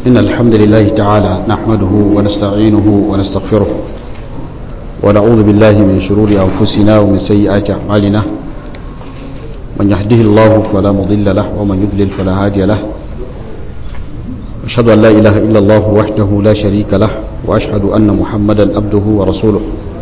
إن الحمد لله تعالى نحمده ونستعينه ونستغفره ونعوذ بالله من شرور أنفسنا ومن سيئات أعمالنا من يهده الله فلا مضل له ومن يضلل فلا هادي له أشهد أن لا إله إلا الله وحده لا شريك له وأشهد أن محمدا عبده ورسوله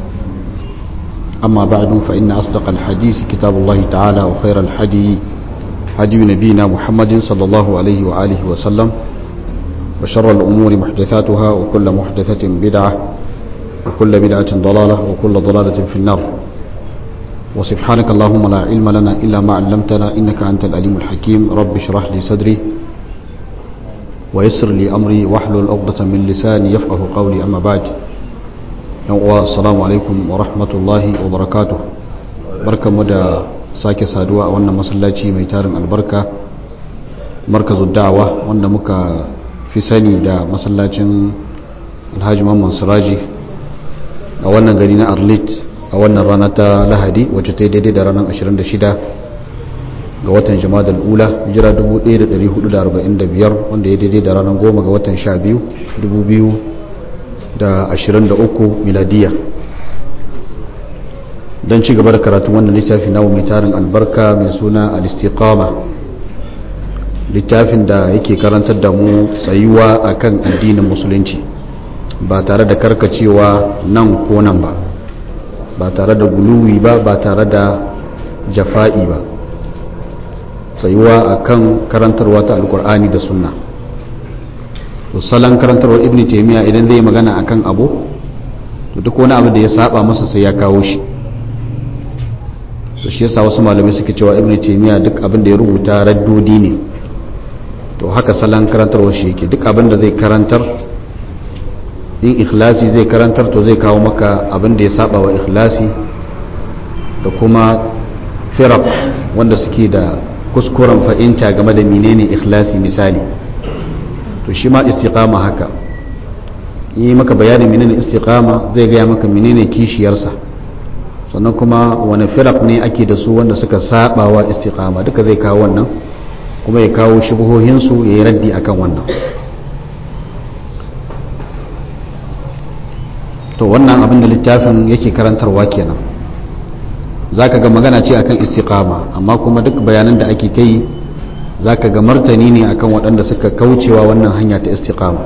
أما بعد فإن أصدق الحديث كتاب الله تعالى وخير الحدي هدي نبينا محمد صلى الله عليه وآله وسلم وشر الأمور محدثاتها وكل محدثة بدعة وكل بدعة ضلالة وكل ضلالة في النار وسبحانك اللهم لا علم لنا إلا ما علمتنا إنك أنت الأليم الحكيم رب اشرح لي صدري ويسر لي أمري واحلل عقدة من لساني يفقه قولي أما بعد السلام عليكم ورحمة الله وبركاته بركة مدى sake saduwa a wannan masallaci mai tarin albarka markazu da'awa wanda muka fi sani da masallacin alhaji mamman siraji a wannan gari na arlit a wannan rana ta lahadi wacce ta yi daidai da ranar 26 ga watan jama'ar ula jira 1445 wanda ya daidai da ranar 10 ga watan 12 2023 miladiya don ci gaba da karatun wannan littafi namu mai tarin albarka mai suna al-istiqama littafin da yake karantar da mu tsayuwa akan addinin musulunci ba tare da karkacewa nan ko nan ba ba tare da guluwi ba ba tare da jafa'i ba tsayuwa akan karantarwa ta alkur'ani da sunna salon karantarwar ibn taimiyya idan zai magana akan abu to duk wani abu da ya saba masa sai ya kawo shi to shi yasa wasu malamai suke cewa ibn taymiya duk abin da ya rubuta raddodi ne to haka salon karantarwa shi yake duk abin da zai karantar in ikhlasi zai karantar to zai kawo maka abin da ya saba wa ikhlasi da kuma firaq wanda suke da kuskuren fahimta game da menene ikhlasi misali to shi ma istiqama haka yi maka bayanin menene istiqama zai gaya maka menene kishiyarsa sannan kuma wani firak ne ake da su wanda suka saba wa istiqama duka zai kawo wannan kuma ya kawo shubuhohinsu ya yi raddi akan wannan to wannan abin da littafin yake karantarwa kenan za ka ga magana ce akan istiqama amma kuma duk bayanan da ake kai za ka ga martani ne akan waɗanda suka kaucewa wannan hanya ta istiqama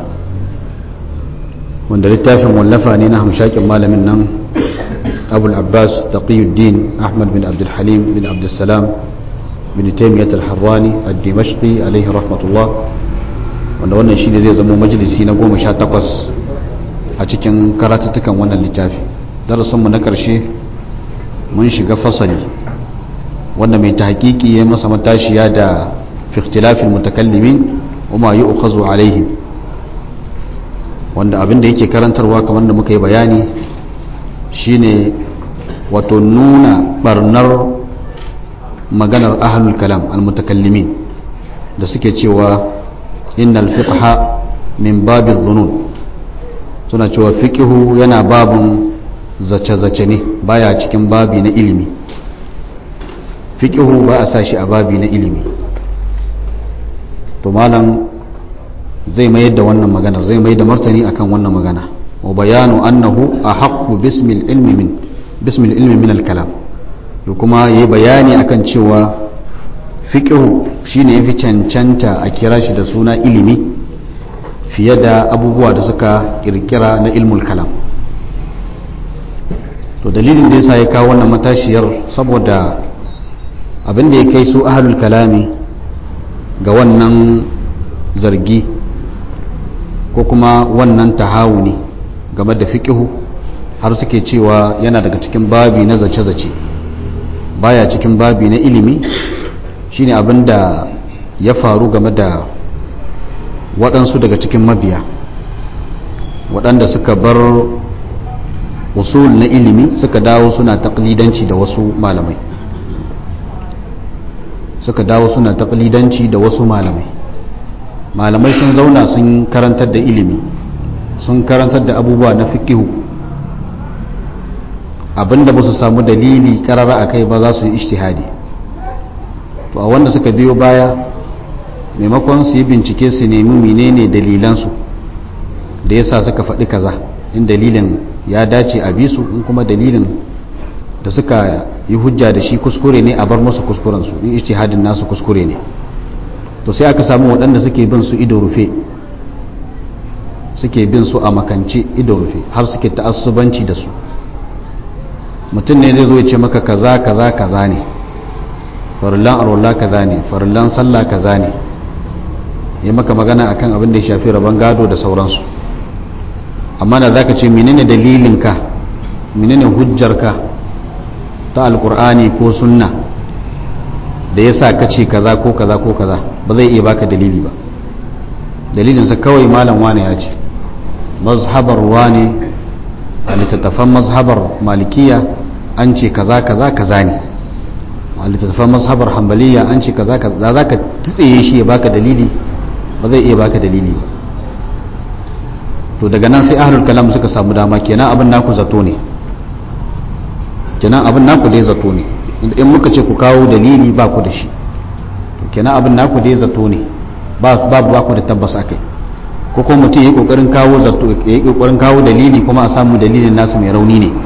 wanda littafin wallafa ne na hamshakin malamin nan أبو العباس تقي الدين أحمد بن عبد الحليم بن عبد السلام بن تيمية الحراني الدمشقي عليه رحمة الله wanda wannan shi ne zai zama majalisi na goma sha takwas a cikin karatuttukan wannan littafi darasinmu na ƙarshe mun shiga fasali wanda mai ta hakiki ya masa matashiya da fiktilafin mutakallimin kuma yi ukazu alaihim wanda abin da yake karantarwa kamar da muka yi bayani shine wato nuna barnar maganar ahlul kalam almutakallimin da suke cewa innal fiqha min babiz zunun suna cewa fiqhu yana babun zace-zace ne baya cikin babi na ilimi fiqhu ba a sashi a babi na ilimi to malam zai mayar da wannan maganar zai mayar da martani akan wannan magana وبيان أنه أحق باسم العلم من باسم العلم من الكلام kuma yi bayani akan cewa fiqhu shine yafi cancanta a kira shi da suna ilimi fiye da abubuwa da suka kirkira na ilmul kalam to dalilin da yasa ya kawo wannan matashiyar saboda abin da ya kai su ahlul kalami ga wannan zargi ko kuma wannan tahawuni game da fiƙihu har suke cewa yana daga cikin babi na zace-zace baya cikin babi na ilimi shine abin da ya faru game da waɗansu daga cikin mabiya waɗanda suka bar usul na ilimi suka dawo suna taƙlidanci da wasu malamai suka dawo suna taƙlidanci da wasu malamai malamai sun zauna sun karantar da ilimi sun karantar da abubuwa na fikihu abinda ba su samu dalili karara a kai ba za su yi ishtihadi to a wanda suka biyo baya maimakon su yi bincike su nemi menene dalilansu da yasa suka faɗi kaza in dalilin ya dace a bisu in kuma dalilin da suka yi hujja da shi kuskure ne a bar musu kuskurensu in ijtihadin nasu kuskure ne to sai aka samu waɗanda suke bin su ido rufe suke bin su a makance ido rufe har suke ta'assubanci da su mutum ne zai zo ya ce maka kaza kaza kaza ne farillan arwallah kaza ne farillan sallah kaza ne ya maka magana akan abin da ya shafi rabon gado da sauransu amma da zaka ce menene dalilinka menene hujjarka ta alkur'ani ko sunna da ya sa ka ce kaza ko kaza ko kaza ba zai iya baka dalili ba dalilinsa kawai malam wane ya ce mazhabar wane a littattafan mazhabar malikiya an ce kaza kaza kaza ne a littattafan mazhabar hambaliya an ce kaza kaza za ka tsaye shi ya baka dalili ba zai iya baka dalili ba to daga nan sai ahlul kalam suka samu dama kenan abin naku zato ne kenan abin naku dai zato ne in muka ce ku kawo dalili ba ku da shi to kenan abin naku dai zato ne babu ba ku da tabbas akai ko kuma mutum ya yi kokarin kawo zato ya yi kokarin kawo dalili kuma a samu dalilin nasu mai rauni ne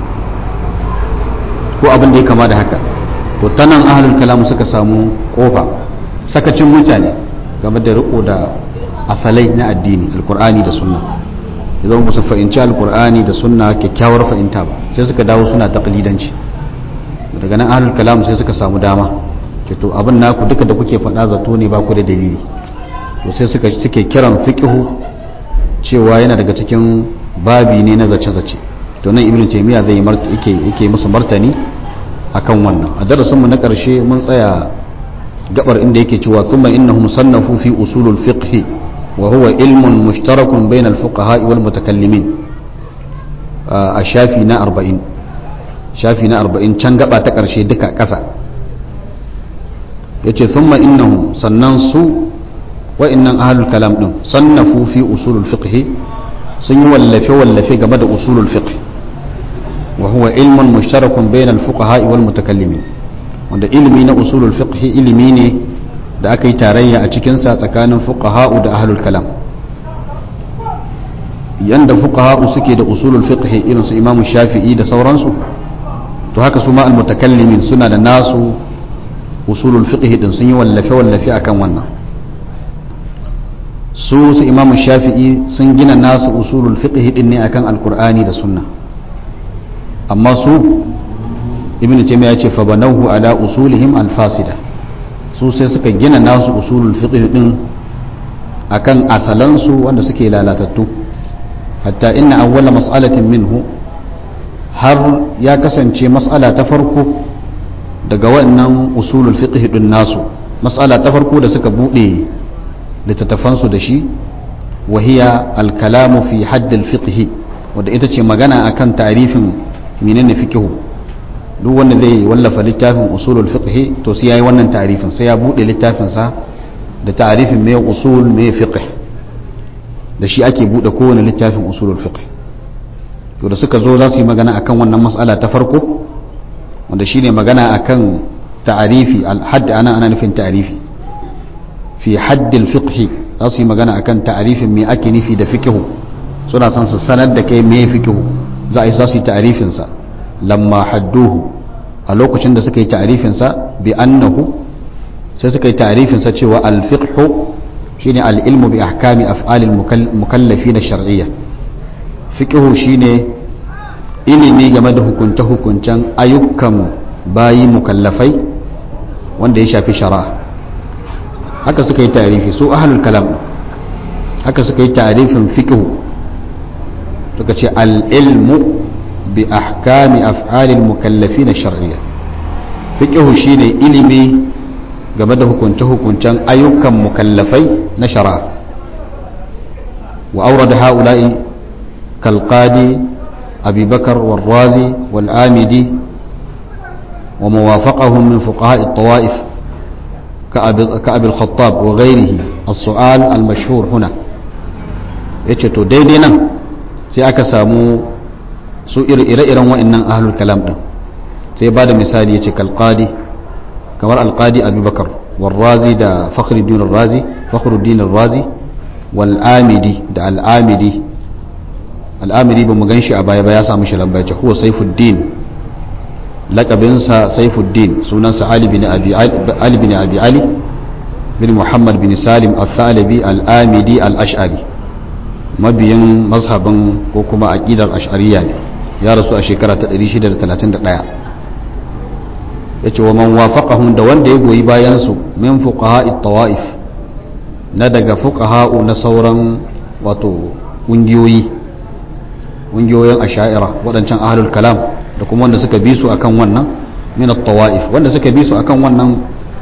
ko abin da ya kama da haka to ta nan ahlul kalam suka samu kofa sakacin mutane game da riko da asalai na addini alkur'ani da sunna idan ba su fahimci alkur'ani da sunna kyakkyawar fahimta ba sai suka dawo suna taqlidanci daga nan ahlul kalam sai suka samu dama ce to abin naku duka da kuke faɗa zato ne ba ku da dalili to sai suka suke kiran fiqhu cewa yana daga cikin babi ne na zace-zace to nan ibnu taymiya zai yake yake musu martani akan wannan a darasinmu na ƙarshe mun tsaya gabar inda yake cewa thumma innahum sannafu fi usulul fiqh wa huwa ilmun mushtarakun bainal fuqaha wal mutakallimin a shafi na 40 shafi na 40 can gaba ta ƙarshe duka ƙasa yace thumma innahum sannan su wa'annan ahlul kalam din sannafu fi usulul fiqh sun yi wallafe wallafe game da usulul fiqh wa huwa ilmun mushtarakun bainal fuqaha wal mutakallimin wanda ilimi na usulul fiqh ilimi ne da aka yi tarayya a cikin sa tsakanin fuqaha da ahlul kalam yanda fuqaha suke da usulul fiqh irin su imamu shafi'i da sauransu to haka su ma al mutakallimin suna da nasu usulul fiqh din sun yi wallafe wallafe akan wannan su su imamu shafi'i sun gina nasu usulul fiqh din ne akan alqur'ani da sunna amma su ibn taymiya ce fa banahu ala usulihim alfasida su sai suka gina nasu usulul fiqh din akan asalansu wanda suke lalatattu hatta inna awwala mas'alatin minhu har ya kasance mas'ala ta farko daga wannan usulul fiqh din nasu mas'ala ta farko da suka bude littattafansu da shi wahiya alkalamu fi haddil fiqh wanda ita ce magana akan tarifin menene fiqh duk wanda zai wallafa littafin usulul fiqh to sai yayi wannan tarifin sai ya bude littafin sa da tarifin me usul me fiqh da shi ake bude kowane littafin usulul fiqh to da suka zo za su yi magana akan wannan mas'ala ta farko wanda shine magana akan ta'arifi al-hadd ana ana nufin ta'arifi fi haddil fiqh za su yi magana akan ta'arifin me ake nufi da fiqh suna son su sanar da kai me fiqh za a yi za su yi ta'arifin sa lamma hadduhu a lokacin da suka yi ta'arifin sa bi annahu sai suka yi ta'arifin sa cewa al fiqh shine al ilmu bi ahkami af'al al mukallafin shar'iyya fiqh shine ilimi game da hukunce hukuncen ayyukan bayi mukallafai wanda ya shafi shari'a haka suka yi tarifi su ahlul kalam haka suka yi tarifin fiqh suka ce al-ilmu bi ahkami af'alil mukallafin shar'iyya fiqh shine ilimi game da hukunce hukuncen ayyukan mukallafai na shari'a wa awrada haula'i kal qadi abi bakar wal razi wal amidi وموافقهم من فقهاء الطوائف كأبي الخطاب وغيره السؤال المشهور هنا yace to daidai nan sai aka samu su ire-iren wa'annan ahlul kalam din sai ba da misali yace kalqadi kamar alqadi abubakar warrazi da fakhruddin razi fakhruddin razi wal amidi da al amidi al amidi ba mu ganshi a baya ba ya samu shi lamba ya huwa saifuddin lakabinsa saifuddin sunansa ali bin abi ali bin abi ali bin muhammad bin salim al-thalibi al-amidi al-ash'ari mabiyin mazhabin ko kuma aqidar ash'ariya ne ya rasu a shekara ta 631 yace wa man wafaqahum da wanda ya goyi bayan su min fuqaha'i tawaif na daga fuqaha'u na sauran wato kungiyoyi kungiyoyin asha'ira wadancan ahlul kalam da kuma wanda suka bi su akan wannan min at-tawaif wanda suka bi su akan wannan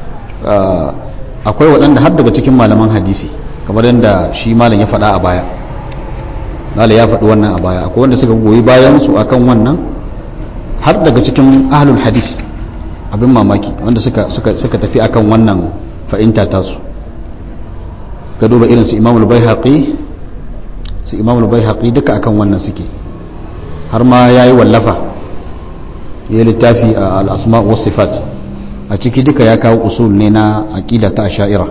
akwai waɗanda har daga cikin malaman hadisi kamar yadda shi malam ya faɗa a baya malam ya faɗi wannan a baya akwai wanda suka goyi bayan su akan wannan har daga cikin ahlul hadis abin mamaki wanda suka suka suka tafi akan wannan fa'inta ta su ka duba irin su imamul baihaqi su imamul baihaqi duka akan wannan suke har ma yayi wallafa ya littafi a al-asma wa sifat a ciki duka ya kawo usul ne na aqida ta asha'ira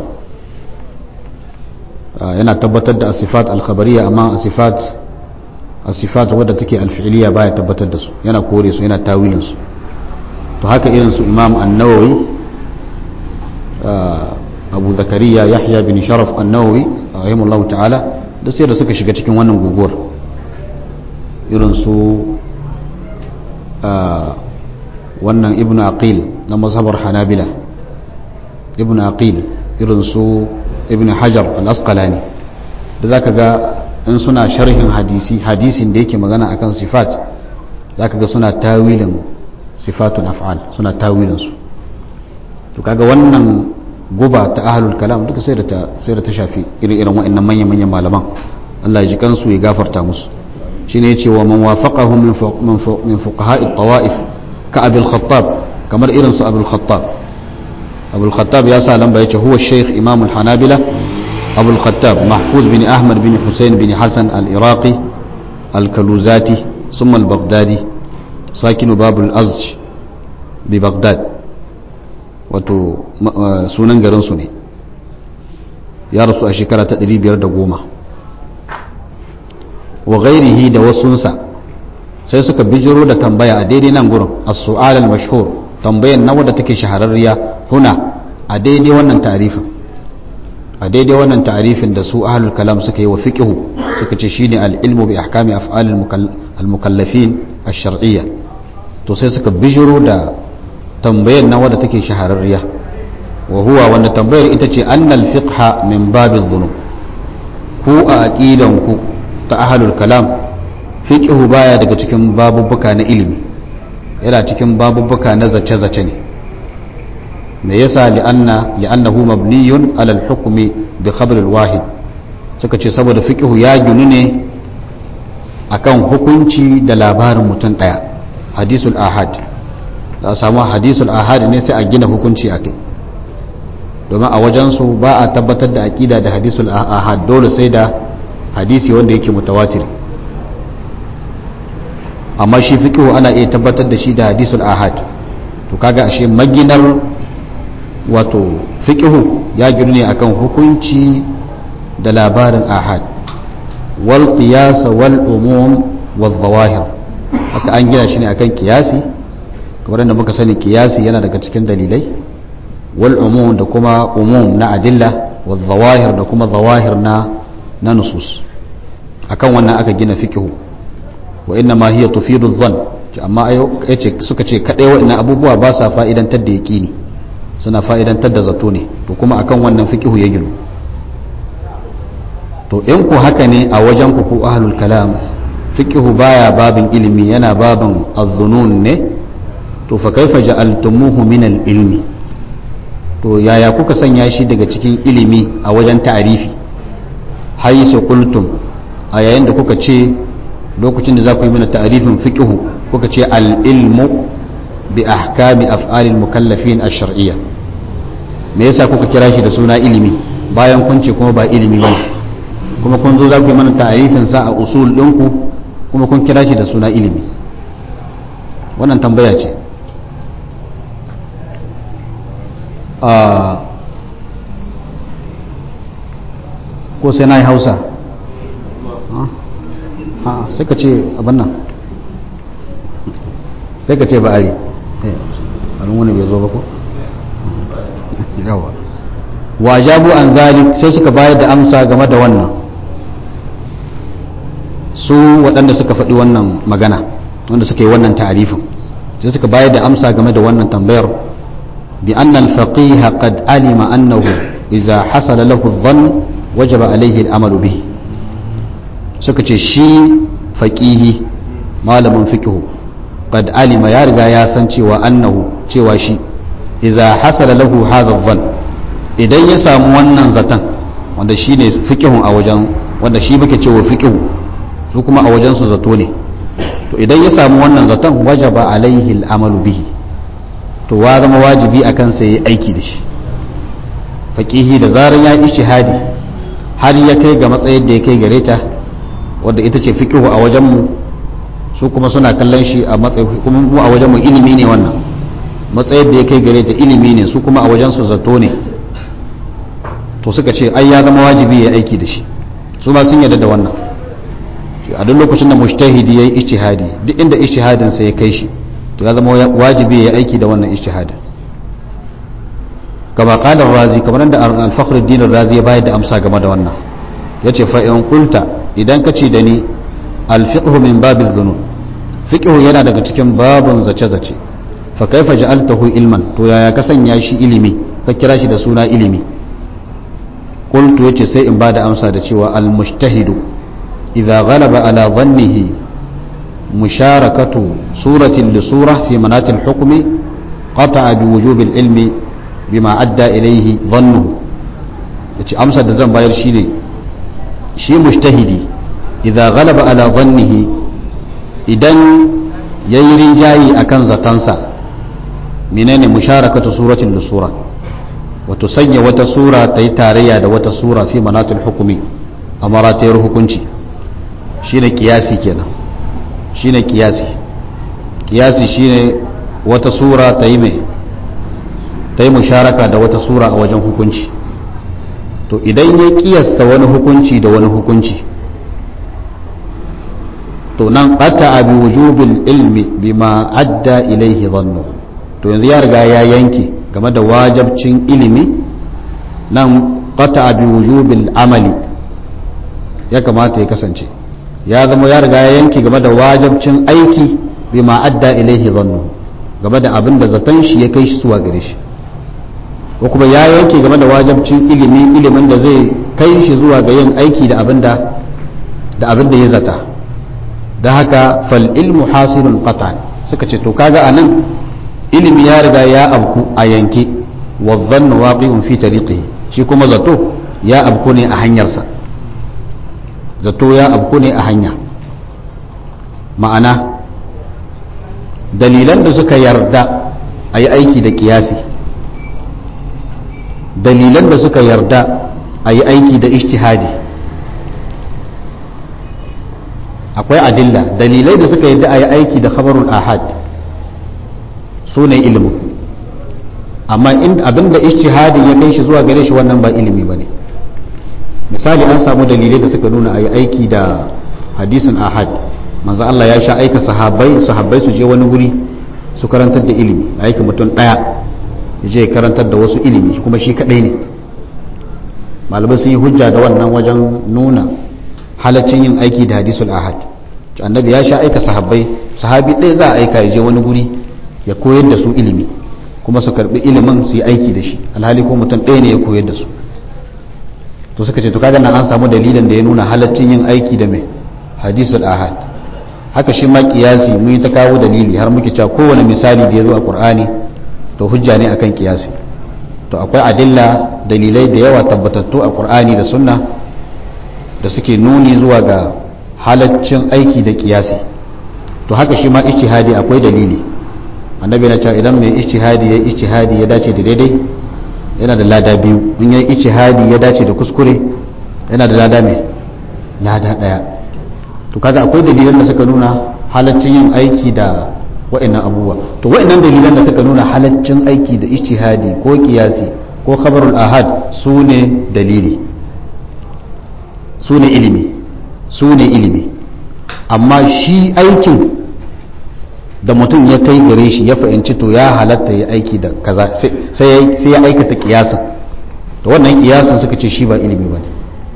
yana tabbatar da asifat al-khabariyya amma asifat asifat wadda take al-fi'liyya baya tabbatar da su yana kore su yana tawilin su to haka irin su imam an-nawawi abu zakariya yahya bin sharaf an-nawawi rahimahullahu ta'ala da sai da suka shiga cikin wannan guguwar irin su wannan ibnu aqil na mazhabar hanabila ibnu aqil irin su ibnu hajar al-asqalani da zaka ga in suna sharhin hadisi hadisin da yake magana akan sifat zaka ga suna tawilin sifatun af'al suna tawilin su to kaga wannan guba ta ahlul kalam duka sai da ta sai da ta shafi irin wa'annan manyan manyan malaman Allah ya ji kansu ya gafarta musu shine yace wa man wafaqahum min min fuqaha'i tawaif ka abul khattab kamar irin su abul khattab abul khattab ya sa lamba yace huwa shaykh imam al hanabila abul khattab mahfuz bin ahmad bin husayn bin hasan al iraqi al kaluzati thumma al baghdadi sakin bab al azj bi baghdad wato sunan garin su ne ya rasu a shekara ta 510 wa ghairihi da wasunsa sai suka bijiro da tambaya a daidai nan gurin as-su'al al-mashhur tambayan na wadda take shahararriya huna a daidai wannan ta'arifin a daidai wannan ta'arifin da su ahlul kalam suka yi wa fiqhu suka ce shine al-ilmu bi ahkami af'al al-mukallafin ash-shar'iyya to sai suka bijiro da tambayan na wadda take shahararriya wa huwa wanda tambayar ita ce annal fiqha min babil dhunub ku a aqidan ku ta ahlul kalam fiqhu baya daga cikin babubuka na ilimi yana cikin babubuka na zace-zace ne me yasa li'anna li'annahu mabniyun ala al-hukmi bi khabr al-wahid suka ce saboda fiqhu ya ginu ne akan hukunci da labarin mutum daya hadisul ahad da samu hadisul ahad ne sai a gina hukunci akai domin a wajen su ba a tabbatar da aqida da hadisul ahad dole sai da hadisi wanda yake mutawatiri amma shi fiqhu ana iya tabbatar da shi da hadisul ahad to kaga ashe maginar wato fiqhu ya ginu ne akan hukunci da labarin ahad wal qiyas wal umum wal zawahir haka an gina shi ne akan kiyasi kamar yadda muka sani kiyasi yana daga cikin dalilai wal umum da kuma umum na adilla wal zawahir da kuma zawahir na na nusus akan wannan aka gina fiqhu wa inna ma hiya tufidu dhann amma yace suka ce kadai wa'annan abubuwa ba sa fa'idantar da yaqini suna fa'idantar da zato ne to kuma akan wannan fiqhu ya gino to in ku haka ne a wajen ku ku ahlul kalam fiqhu baya babin ilimi yana babin az-zunun ne to fa kaifa ja'altumuhu min al-ilmi to yaya kuka sanya shi daga cikin ilimi a wajen ta'arifi haisu qultum a yayin da kuka ce lokacin da za ku yi mana ta'arifin fiqhu kuka ce al-ilmu bi ahkami af'alil mukallafin ash-shar'iyya me yasa kuka kira shi da suna ilimi bayan kun ce kuma ba ilimi bane kuma kun zo za ku yi mana ta'arifin sa a usul ɗinku kuma kun kira shi da suna ilimi wannan tambaya ce ko sai na yi hausa sai ka ce abin nan sai ka ce ba ari alin wani bai zo ba ko yawa wajabu an zalik sai suka bayar da amsa game da wannan su waɗanda suka faɗi wannan magana wanda suka yi wannan ta'arifin sai suka bayar da amsa game da wannan tambayar bi anna al-faqih qad alima annahu idza hasala lahu adh-dhann wajaba alayhi al-amal bihi suka ce shi faqihi malamin fiqh qad alima ya riga ya san cewa annahu cewa shi idza hasala lahu hadha adh-dhann idan ya samu wannan zatan wanda shine fiqhun a wajen wanda shi muke cewa fiqh su kuma a wajen su zato ne to idan ya samu wannan zaton wajaba alaihi al'amalu bihi to wa zama wajibi a kansa ya aiki da shi faƙihi da zarar ya yi shahadi har ya kai ga matsayin da ya kai gare ta wadda ita ce fiƙihu a wajenmu su kuma suna kallon shi a matsayin kuma mu a wajenmu ilimi ne wannan matsayin da ya kai gare ta ilimi ne su kuma a wajensu zato ne to suka ce ai ya zama wajibi ya aiki da shi su ma sun yarda da wannan a duk lokacin da mujtahidi yayi ijtihadi duk inda ijtihadin sa ya kai shi to ya zama wajibi ya aiki da wannan ijtihadin kama qala razi kamar da al-fakhruddin razi ya bayar da amsa game da wannan yace fa in qulta idan ka ce da ni al-fiqh min bab az-zunun fiqh yana daga cikin babun zace zace fa kaifa ja'altahu ilman to yaya ka sanya shi ilimi ka kira shi da suna ilimi qultu yace sai in bada amsa da cewa al-mujtahidu إذا غلب على ظنه مشاركة صورة لصورة في منات الحكم قطع بوجوب العلم بما أدى إليه ظنه yace amsa da zan bayar shine shi mujtahidi idza ghalaba ala dhannihi idan yayi rinjayi akan zatansa menene musharakatu suratin da sura wato sanya wata sura ta yi tarayya da wata sura fi manatul hukumi a maratayar hukunci shine kiyasi kenan shine kiyasi kiyasi shine wata sura ta yi mai ta yi musharaka da wata sura a wajen hukunci to idan ya kiyasta wani hukunci da wani hukunci to nan qata bi wujubil ilmi bima adda ilaihi dhannu to yanzu ya riga ya yanke game da wajabcin ilimi nan qata bi wujubil amali ya kamata ya kasance ya zama ya riga ya yanke game da wajabcin aiki bima adda ilaihi dhannu game da abin da zaton shi ya kai shi zuwa gare shi ko kuma ya yanke game da wajabcin ilimi ilimin da zai kai shi zuwa ga yin aiki da abin da da abin da ya zata da haka fal ilmu hasilun qatan suka ce to kaga anan ilimi ya riga ya abku a yanke wa dhannu waqi'un fi tariqihi shi kuma zato ya abku ne a hanyarsa zato ya abku ne a hanya ma'ana dalilan da suka yarda a yi aiki da kiyasi dalilan da suka yarda a yi aiki da ishtihadi akwai adilla dalilai da suka yarda a yi aiki da khabarul ahad su ne ilimin amma abinda ishtihadi ya kai shi zuwa gare shi wannan ba ilimi ba ne misali an samu dalilai da suka nuna a yi aiki da hadisin ahad manzo Allah ya sha aika sahabbai sahabbai su je wani wuri su karantar da ilimi aiki mutum daya ya je karantar da wasu ilimi kuma shi kadai ne malamai sun yi hujja da wannan wajen nuna halaccin yin aiki da hadisul ahad annabi ya sha aika sahabbai sahabi ɗaya za a aika ya je wani guri ya koyar da su ilimi kuma su karbi ilimin su yi aiki da shi alhali ko mutum ɗaya ne ya koyar da su to suka ce to kaga nan an samu dalilin da ya nuna halaccin yin aiki da mai hadisul ahad haka shi ma kiyasi mun yi ta kawo dalili har muke cewa kowane misali da ya zo a qur'ani to hujja ne akan kiyasi to akwai adilla dalilai da yawa tabbatattu a qur'ani da sunna da suke nuni zuwa ga halaccin aiki da kiyasi to haka shi ma ijtihadi akwai dalili annabi na cewa idan mai ijtihadi ya ijtihadi ya dace da daidai yana da lada biyu in ya ijtihadi ya dace da kuskure yana da lada mai lada daya to kaga akwai dalilan da suka nuna halaccin yin aiki da wa'annan abubuwa to wa'annan dalilan da suka nuna halaccin aiki da ijtihadi ko kiyasi ko khabarul ahad su ne dalili su ne ilimi su ne ilimi amma shi aikin da mutum ya kai gare shi ya fahimci to ya halatta ya aiki da kaza sai ya aikata kiyasin to wannan kiyasin suka ce shi ba ilimi ba ne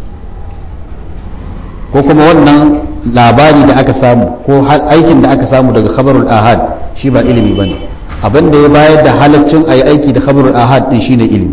ko kuma wannan labari da aka samu ko aikin da aka samu daga khabarul ahad shi ba ilimi ba ne abin da ya bayar da halaccin a yi aiki da khabarul ahad din shine ilimi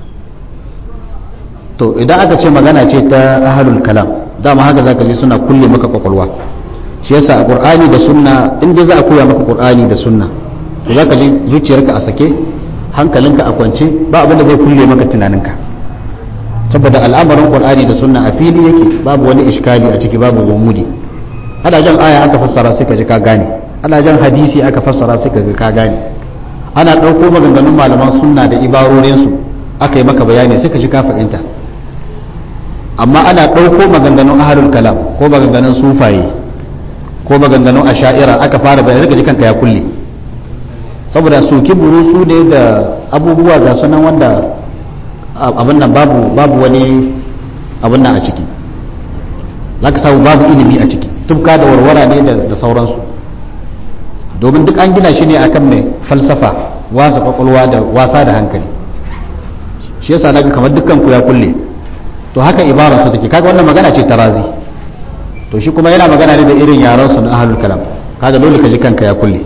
to idan aka ce magana ce ta ahalul kalam dama haka zaka je suna kulle maka kwakwalwa shi yasa a qur'ani da sunna in dai za a koya maka qur'ani da sunna to zaka ji zuciyarka a sake hankalinka a kwance ba abin da zai kulle maka tunaninka saboda al'amarin qur'ani da sunna a fili yake babu wani iskali a ciki babu gumudi ana jan aya aka fassara sai ka ji ka gane ana jan hadisi aka fassara sai ka ga ka gane ana ɗauko maganganun malaman sunna da ibarorinsu aka yi maka bayani sai ka ji ka fahimta amma ana ɗauko maganganun ahalul kalam ko maganganun sufaye ko maganganun asha'ira aka fara bayani sai ka ji kanka ya kulle saboda soki burusu ne da abubuwa ga sunan wanda abin nan babu babu wani abin nan a ciki za ka samu babu ilimi a ciki tufka da warwara ne da sauransu domin duk an gina shi ne akan mai falsafa wasa kwakwalwa da wasa da hankali shi yasa naga kamar dukkan ku ya kulle to haka ibarar su take kaga wannan magana ce tarazi to shi kuma yana magana ne da irin yaran su na ahlul kalam kaga dole ka ji kanka ya kulle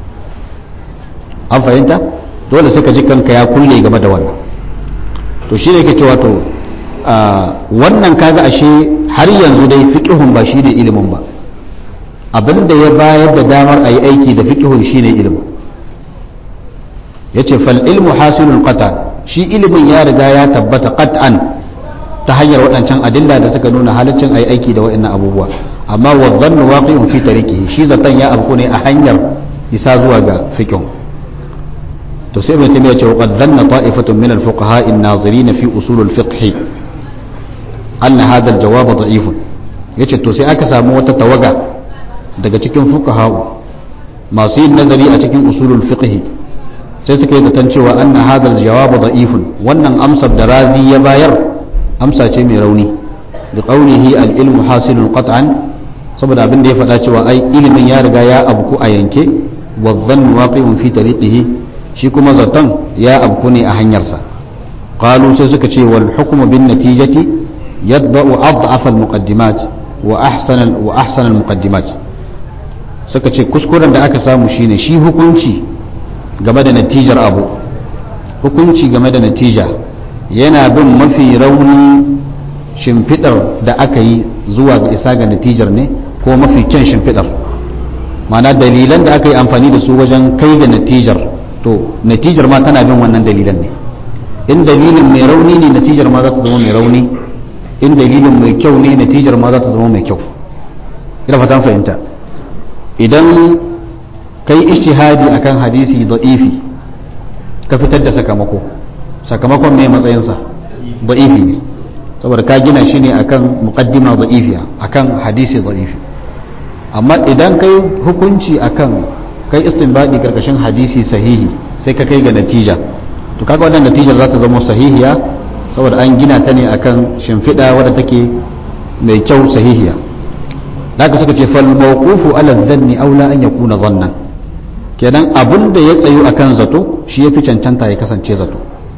an fahimta dole sai ka ji kanka ya kulle game da wannan to shi ne ke cewa to wannan kaga ashe har yanzu dai fiqhun ba shi ne ilimin ba abinda ya bayar da damar a yi aiki da fiqhun shi ne ilimin yace fal ilmu hasilul qata shi ilimin ya riga ya tabbata qat'an ta hanyar waɗancan adilla da suka nuna halaccin a yi aiki da waɗannan abubuwa amma wa dhannu waqi'un fi tariqihi shi zaton ya abu ne a hanyar isa zuwa ga fiqhun to sai ibn taymiya ce qad dhanna ta'ifatun min al-fuqaha an-nazirin fi usul al-fiqh anna hadha al-jawab da'if yace to sai aka samu wata tawaga daga cikin fuqaha masu yin nazari a cikin usulul fiqh sai suka yi zaton cewa anna hadha al-jawab da'if wannan amsar da razi ya bayar amsa ce mai rauni bi qawlihi al-ilmu hasilun qat'an saboda abin da ya faɗa cewa ai ilimin ya riga ya abku a yanke wa dhannu waqi'un fi tariqihi shi kuma zaton ya abku ne a hanyarsa qalu sai suka ce wal hukmu bin natijati yadba'u ad'af al muqaddimat wa ahsan wa ahsan al muqaddimat suka ce kuskuren da aka samu shine shi hukunci game da natijar abu hukunci game da natija yana bin mafi rauni shimfidar da aka yi zuwa ga isa ga natijar ne ko mafi kyan shimfidar ma'ana dalilan da aka yi amfani da su wajen kai ga natijar to natijar ma tana bin wannan dalilan ne in dalilin mai rauni ne natijar ma za ta zama mai rauni in dalilin mai kyau ne natijar ma za ta zama mai kyau ina fatan fahimta idan kai ishtihadi akan hadisi da'ifi ka fitar da sakamako sakamakon mai matsayinsa da'ifi ne saboda ka gina shi ne akan muqaddima da'ifiya akan hadisi da'ifi amma idan kai hukunci akan kai istinbadi karkashin hadisi sahihi sai ka kai ga natija to kaga wannan natijar za ta zama sahihiya saboda an gina ta ne akan shimfiɗa wadda take mai kyau sahihiya daga suka ce fal mawqufu ala dhanni aula an yakuna dhannan kenan abin da ya tsayu akan zato shi yafi cancanta ya kasance zato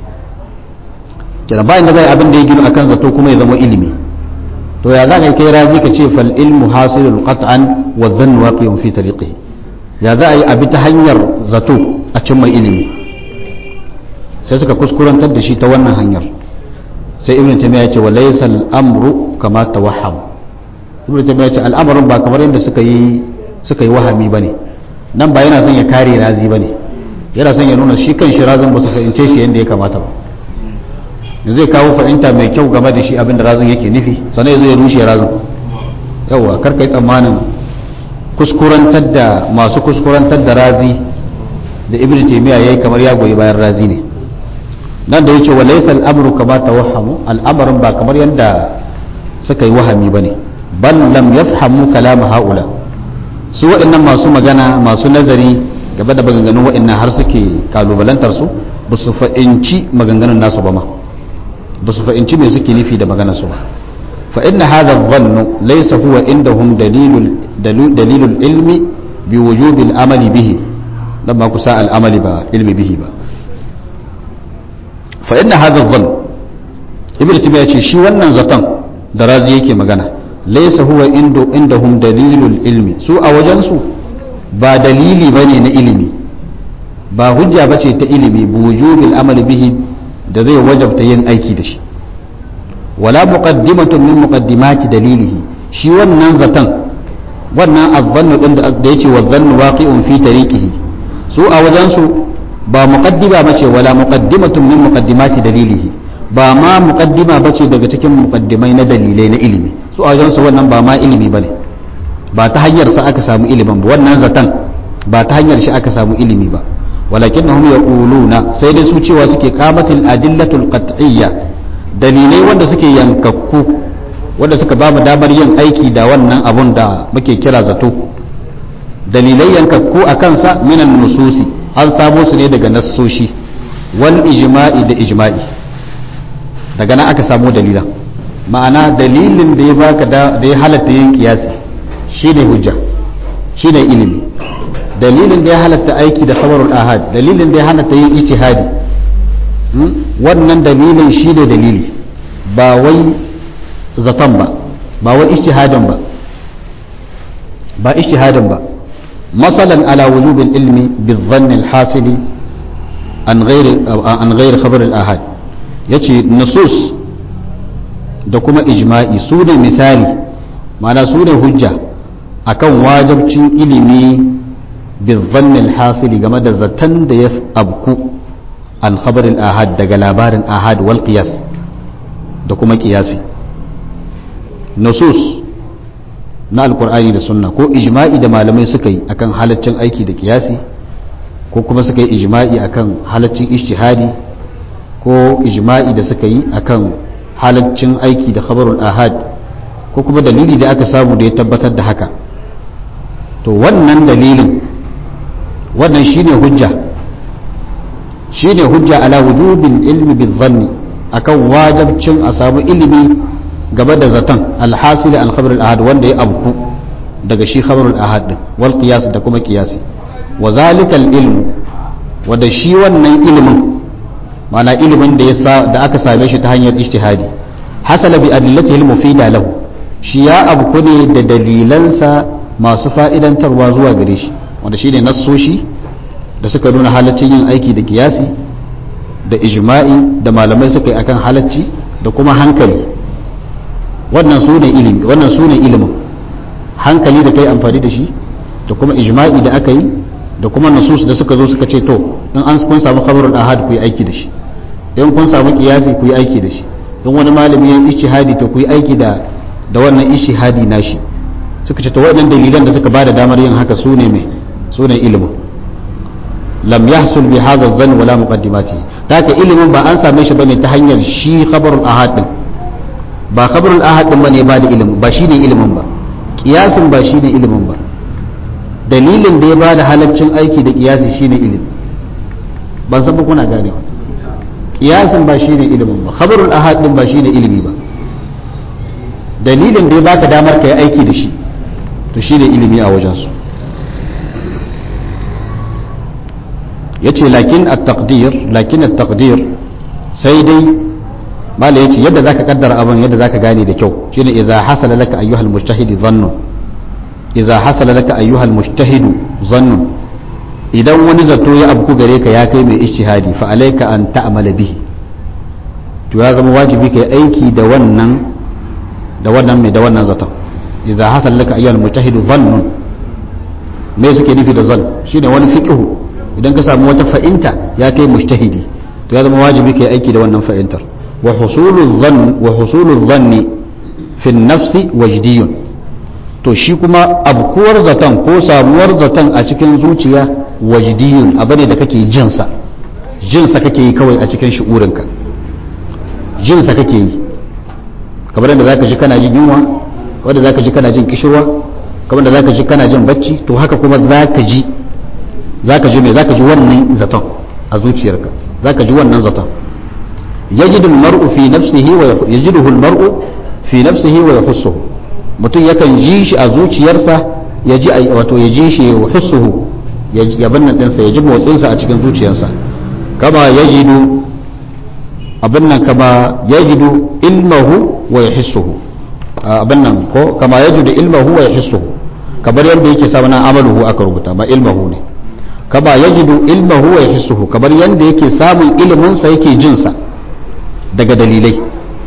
kenan bayan da zai abin da ya gina akan zato kuma ya zama ilimi to ya za ka kai razi ka ce fal ilmu hasilul qat'an wa dhannu waqi'un fi tariqihi ya za a yi abi ta hanyar zato a cimma ilimi sai suka kuskurantar da shi ta wannan hanyar sai ibn taymiya ya ce wa laysa al-amru kama tawahham ibn taymiya ya ce al'amarin ba kamar yadda suka yi suka yi wahami bane nan ba yana son ya kare razi bane yana son ya nuna shi kan shi razin ba su fahimce shi yadda ya kamata ba zai kawo fahimta mai kyau game da shi abinda razin yake nufi sannan ya zo ya rushe razin yawa karka yi tsammanin kuskurantar da masu kuskurantar da razi da ibn taymiya yayi kamar ya goyi bayan razi ne nan da yace walaysa al-amru kama tawahhamu al'amarin ba kamar yanda suka yi wahami bane bal lam yafhamu kalam haula su waɗannan masu magana masu nazari gaba da maganganun waɗannan har suke kalubalantar su ba su fa'inci maganganun nasu ba ma ba su fa'inci me suke nufi da maganar su ba fa inna hadha adh-dhannu laysa huwa indahum dalilul dalilul ilmi bi wujubi al-amali bihi dan ba ku sa al-amali ba ilmi bihi ba fa inna hadha adh-dhann ibnu taymiya ce shi wannan zaton da razi yake magana laysa huwa indu indahum dalilul ilmi su a wajen su ba dalili bane na ilimi ba hujja bace ta ilimi bi wujubil amali bihi da zai wajabta yin aiki da shi wala muqaddimatun min muqaddimati dalilihi shi wannan zaton wannan azzannu din da yace wa dhannu waqi'un fi tariqihi su a wajen su ba muqaddima bace wala muqaddimatun min muqaddimati dalilihi ba ma muqaddima bace daga cikin muqaddimai na dalilai na ilimi su a wajen su wannan ba ma ilimi bane ba ta hanyar sa aka samu ilimin ba wannan zaton ba ta hanyar shi aka samu ilimi ba walakinnahum yaquluna sai dai su cewa suke qamatil adillatul qat'iyya dalilai wanda suke yankakku wanda suka ba mu damar yin aiki da wannan abun da muke kira zato dalilai yankakku a kansa minan nususi an samo su ne daga nassoshi wal ijma'i da ijma'i daga nan aka samo dalilan ma'ana dalilin da ya baka da ya halatta yin kiyasi shine hujja shine ilimi dalilin da ya halatta aiki da khabarul ahad dalilin da ya halatta yin ijtihadi wannan dalilin shi ne dalili ba wai zaton ba ba wai ijtihadin ba ba ijtihadin ba masalan ala wujubil ilmi bizann alhasili an ghairi an ghairi khabar al-ahad yace nusus da kuma ijma'i su ne misali ma'ana su ne hujja akan wajibcin ilimi bizann alhasili game da zaton da ya abku an khabarin ahad daga labarin ahad wal qiyas da kuma qiyasi nusus na alkur'ani da sunna ko ijma'i da malamai suka yi akan halaccin aiki da qiyasi ko kuma suka yi ijma'i akan halaccin ijtihadi ko ijma'i da suka yi akan halaccin aiki da khabarul ahad ko kuma dalili da aka samu da ya tabbatar da haka to wannan dalilin wannan shine hujja shine hujja ala wujubin ilmi bizanni akan wajabcin a samu ilimi gaba da zaton alhasili an khabar ahad wanda ya abku daga shi khabar ahad din wal qiyas da kuma qiyasi wa zalika ilmu wanda shi wannan ilimin ma'ana ilimin da ya da aka same shi ta hanyar ijtihadi hasala bi adillatihi mufida lahu shi ya abku ne da dalilansa masu fa'idantarwa zuwa gare shi wanda shine nassoshi da suka nuna halaccin yin aiki da kiyasi da ijma'i da malamai suka yi akan halacci da kuma hankali wannan su ne ilimi wannan su ne ilimin hankali da kai amfani da shi da kuma ijma'i da aka yi da kuma nusus da suka zo suka ce to in an kun samu khabarul ahad ku yi aiki da shi in kun samu kiyasi ku yi aiki da shi in wani malami ya ijtihadi to ku yi aiki da da wannan ijtihadi nashi suka ce to waɗannan dalilan da suka bada damar yin haka su ne mai su ne ilimin lam yahsul bi hadha dhann wala muqaddimati haka ilimin ba an same shi bane ta hanyar shi khabarul ahad din ba khabarul ahad din bane ba da ilimin ba shine ilimin ba kiyasin ba shine ilimin ba dalilin da ya bada halaccin aiki da kiyasi shine ilimi ban san ba kuna ganewa kiyasin ba shine ilimin ba khabarul ahad din ba shine ilimi ba dalilin da ya baka damar ka yi aiki da shi to shine ilimi a wajensu yace lakin at-taqdir lakin at-taqdir sai dai mala yace yadda zaka kaddara abin yadda zaka gane da kyau shine idza hasala laka ayyuhal mujtahid dhannu idza hasala laka ayyuhal mujtahid dhannu idan wani zato ya abku gare ka ya kai mai ijtihadi fa alayka an ta'mala bihi to ya zama wajibi kai aiki da wannan da wannan mai da wannan zaton idza hasala laka ayyuhal mujtahid dhannu me suke nufi da zan shine wani fiqhu idan ka samu wata fa'inta ya kai mujtahidi to ya zama wajibi kai aiki da wannan fa'intar wa husulul dhann wa husulul dhanni fi nafsi wajdiyun to shi kuma abkuwar zaton ko samuwar zaton a cikin zuciya wajdiyun abu ne da kake jin sa jin sa kake yi kawai a cikin shi'urinka jin sa kake yi kamar da zaka ji kana jin yunwa kamar da zaka ji kana jin kishirwa kamar da zaka ji kana jin bacci to haka kuma zaka ji zaka ji me zaka ji wannan zaton a zuciyarka zaka ji wannan zaton yajidu al-mar'u fi nafsihi wa yajiduhu al-mar'u fi nafsihi wa yahussuhu mutum yakan ji shi a zuciyarsa ya ji wato ya ji shi wa hussuhu ya binnan ɗinsa ya ji motsinsa a cikin zuciyarsa kama ya jidu abin nan kama ya jidu ilmahu wa ya hissuhu abin nan ko kama ya jidu ilmahu wa ya hissuhu kamar yadda yake sa nan amaluhu aka rubuta ba ilmahu ne kama ya jidu ilmahu wa ya hissuhu kamar yadda yake samun iliminsa yake jinsa daga dalilai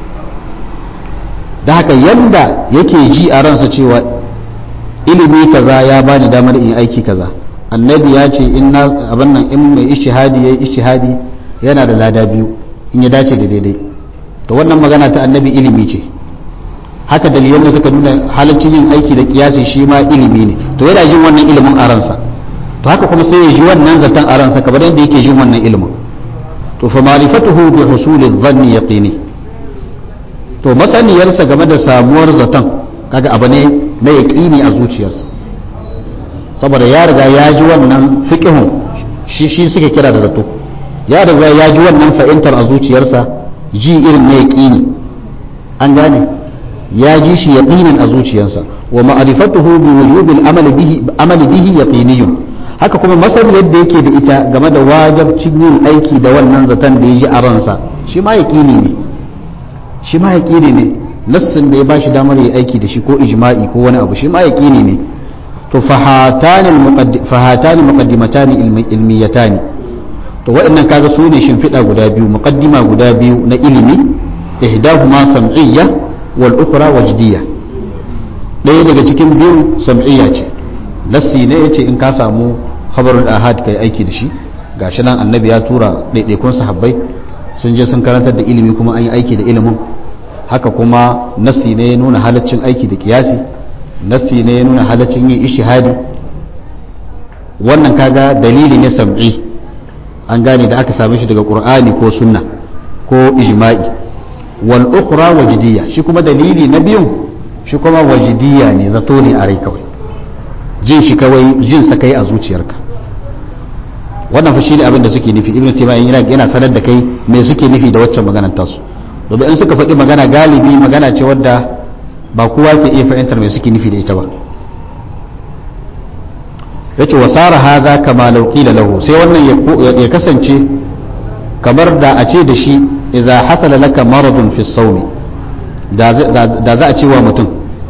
da haka yanda yake ji a ransa cewa ilimi kaza ya bani damar in aiki kaza annabi ya ce in na abin nan in mai ishihadi yayi ishihadi yana da lada biyu in ya dace da daidai to wannan magana ta annabi ilimi ce haka dalilan da suka nuna halaccin yin aiki da kiyasi shi ma ilimi ne to yana jin wannan ilimin a ransa to haka kuma sai ya ji wannan zaton a ransa kamar yadda yake jin wannan ilimin to fa ma'rifatuhu bi husuli dhanni yaqini to masaniyarsa game da samuwar zaton kaga abu ne na yaƙini a zuciyarsa saboda ya riga ya ji wannan fiƙihun shi shi suke kira da zato ya riga ya ji wannan fahimtar a zuciyarsa ji irin na yaƙini an gane ya ji shi yaƙinin a zuciyarsa wa ma'rifatuhu bi wujubil amali bihi amali bihi yaqiniyun haka kuma masar yadda yake da ita game da wajabcin yin aiki da wannan zaton da ya ji a ransa shi ma yaƙini ne shi ma yaƙini ne nassin da ya ba shi damar yi aiki da shi ko ijma'i ko wani abu shi ma yaƙini ne to fahatani muqaddimatani ilmiyatani to waɗannan kaga su ne shimfiɗa guda biyu muqaddima guda biyu na ilimi ihdahuma sam'iyya wal ukhra wajdiyya ɗaya daga cikin biyu sam'iyya ce nassi ne yace in ka samu khabarul ahad kai aiki da shi gashi nan annabi ya tura ɗaiɗaikun sahabbai sun je sun karantar da ilimi kuma an yi aiki da ilimin haka kuma nassi ne ya nuna halaccin aiki da kiyasi nassi ne ya nuna halaccin yin ishihadi wannan kaga dalili ne sam'i an gane da aka same shi daga qur'ani ko sunna ko ijma'i wal ukhra wajdiyya shi kuma dalili na biyun shi kuma wajdiyya ne zato ne a rai kawai jin shi kawai jin sa kai a zuciyarka wannan fa shine abin da suke nufi ibnu taymiya yana yana sanar da kai me suke nufi da waccan maganar tasu domin in suka faɗi magana galibi magana ce wadda ba kowa ke iya fahimtar me suke nufi da ita ba yace wasara hadha kama law qila lahu sai wannan ya kasance kamar da a ce da shi idza hasala laka maradun fi sawmi da za a ce wa mutum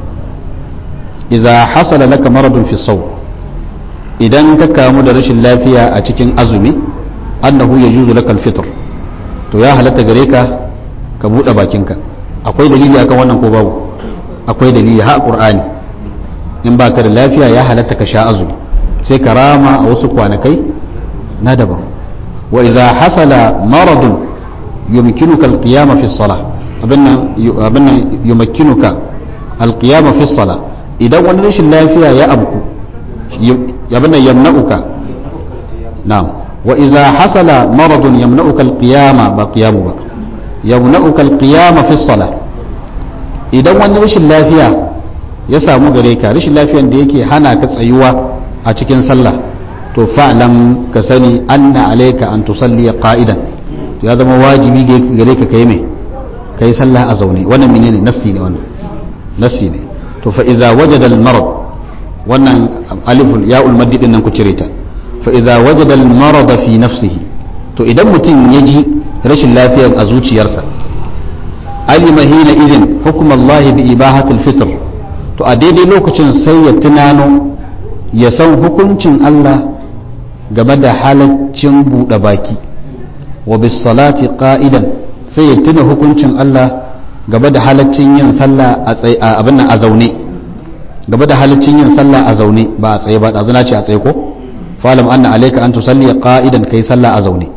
idza hasala laka maradun fi sawm idan ka kamu da rashin lafiya a cikin azumi annahu yajuzu laka al-fitr to ya halatta gare ka ka buɗe bakinka akwai dalili akan wannan ko babu akwai dalili ha qur'ani in baka da lafiya ya halatta ka sha azumi sai ka rama a wasu kwanakai na daban wa idza hasala maradun yumkinuka alqiyama fi salah abinnan abinnan yumkinuka alqiyama fi salah idan wani rashin lafiya ya abku abinnan yamna'uka na'am wa idza hasala maradun yamna'uka alqiyama ba qiyamu ba yamna'uka alqiyama fi salah idan wani rashin lafiya ya samu gare ka rashin lafiyan da yake hana ka tsayuwa a cikin sallah to fa'lam ka sani anna alayka an tusalli qa'idan ya zama wajibi gare ka kai me kai sallah a zaune wannan menene nassi ne wannan nassi ne to fa iza wajada al marad wannan aliful ya'ul maddi din nan ku cire ta fa iza wajada al marad fi nafsihi to idan mutum ya ji rashin lafiyar a zuciyarsa alima hina idin hukum Allah bi ibahatul fitr to a daidai lokacin sai ya tunano ya san hukuncin Allah game da halaccin buɗe baki wa bis salati qa'idan sai ya tuna hukuncin Allah game da halaccin yin sallah a tsaye abin nan a zaune game da halaccin yin sallah a zaune ba a tsaye ba da zuna ce a tsaye ko falam anna alayka an tusalli qa'idan kai sallah a zaune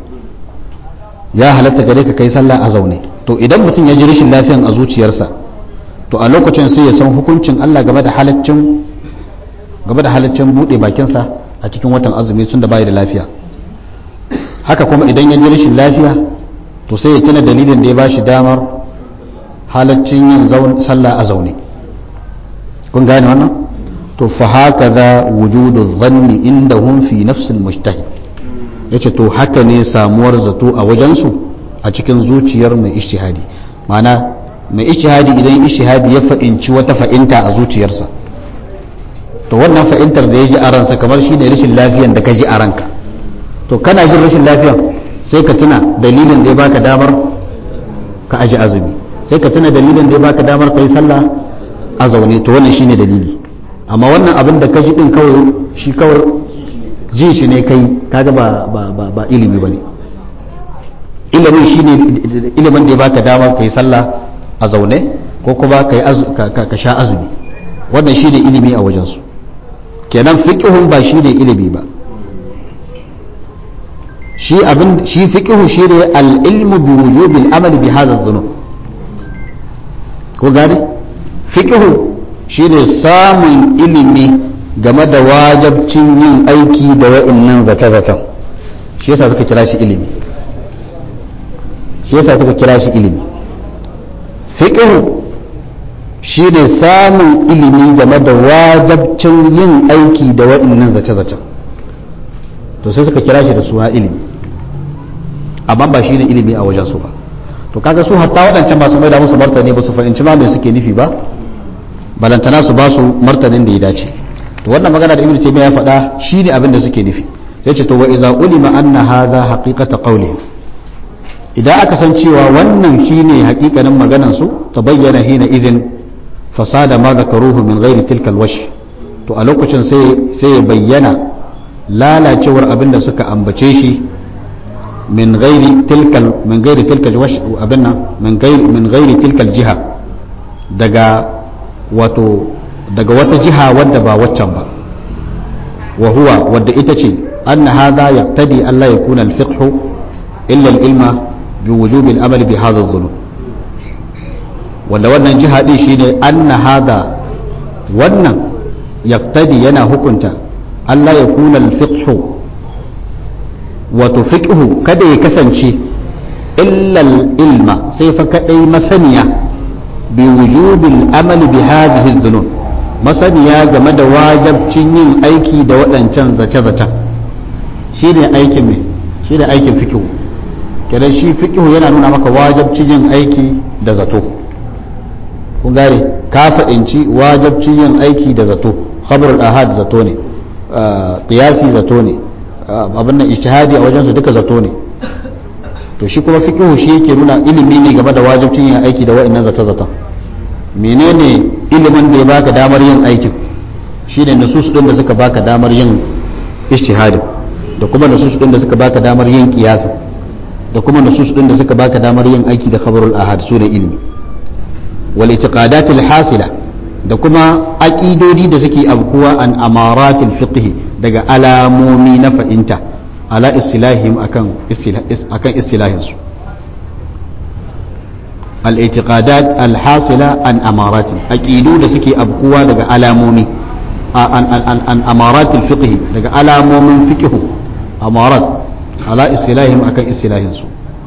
ya halatta gare ka kai sallah a zaune to idan mutum ya ji rashin lafiyan a zuciyarsa to a lokacin sai ya san hukuncin Allah game da halaccin game da halaccin bude bakinsa a cikin watan azumi tun da bai da lafiya haka kuma idan ya ji rashin lafiya to sai ya tuna dalilin da ya bashi damar halaccin yin sallah a zaune kun gane wannan to fa hakaza wujudu dhanni indahum fi nafsil mujtahid yace to haka ne samuwar zato a wajensu a cikin zuciyar mai ishtihadi ma'ana mai ishihadi idan ishihadi ya fa'inci wata fa'inta a zuciyarsa to wannan fa'intar da ya ji a ransa kamar shi ne rashin lafiyan da ka ji a ranka to kana jin rashin lafiyan sai ka tuna dalilin da ya baka damar ka aji azumi sai ka tuna dalilin da ya baka damar ka yi sallah a zaune to wannan shine dalili amma wannan abin da ka ji din kawai shi kawai ji shi ne kai kaga ba ba ba, ba ilimi bane ilimin shine ilimin da ya baka damar ka yi sallah a zaune ko kuma ka sha azumi wannan shine ilimi a wajensu kenan fiqhun ba shine ilimi ba shi abin shi fiqhu shine al-ilmu bi wujubi al-amali bi hadha adh-dhunub ko gane fiqhu shine samun ilimi game da wajabcin yin aiki da wa'annan zata-zatan shi yasa suka kira shi ilimi shi yasa suka kira shi ilimi fiqhu shine samun ilimi game da wajabcin yin aiki da wa'annan zace-zacen to sai suka kira shi da suna ilimi amma ba shine ilimi a wajen su ba to kaga su hatta waɗancan masu mai da musu martani ba su fahimci ma me suke nufi ba balantana su ba su martanin da ya dace to wannan magana da ibnu taymiya ya faɗa shine abin da suke nufi sai ce to wa iza ulima anna hadha haqiqata qawlihim idan aka san cewa wannan shine hakikanin maganan su tabayyana hina izin fasada ma zakaruhu min ghairi tilka alwash to a lokacin sai sai ya bayyana lalacewar abin da suka ambace shi min ghairi tilka min ghairi tilka alwash abinna min ghairi min ghairi tilka aljiha daga wato daga wata jiha wadda ba waccan ba wa huwa wadda ita ce anna hadha yaqtadi alla yakuna alfiqhu illa alilma بوجوب الأمل بهذا الظلم wanda wannan jiha din shine anna hada wannan yaktadi yana hukunta Allah ya kuna alfiqhu wato fiqhu kada ya kasance illal ilma sai fa kadai masaniya bi wujubil amali bi hadhihi dhunub masaniya game da wajabcin yin aiki da waɗancan zace-zacen shine aikin me shine aikin fiqhu kenan shi fiqhu yana nuna maka wajabcin yin aiki da zato kun gane ka fa'inci wajabcin yin aiki da zato khabarul ahad zato ne qiyasi zato ne abin nan ijtihadi a wajen su duka zato ne to shi kuma fiqhu shi yake nuna ilimi ne game da wajabcin yin aiki da wa'annan zata zata menene ilimin da ya baka damar yin aikin shine nusus din da suka baka damar yin ijtihadi da kuma nusus din da suka baka damar yin qiyasi da kuma nusus din da suka baka damar yin aiki da khabarul ahad su ne ilimi wal itiqadatil hasila da kuma aqidodi da suke abkuwa an amaratil fiqh daga alamomi na fa'inta ala istilahim akan akan istilahin su al itiqadat al hasila an amaratin aqidu da suke abkuwa daga alamomi an an amaratil fiqh daga alamomin fiqh amarat ala istilahim akan istilahinsu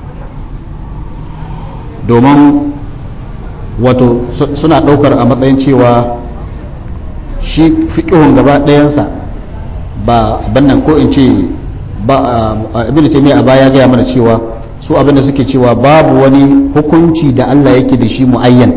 domin wato suna ɗaukar a matsayin cewa shi fiƙihun gaba ɗayansa ba bannan ko in ce ba abin da a baya gaya mana cewa su abin da suke cewa babu wani hukunci da Allah yake da shi mu'ayyan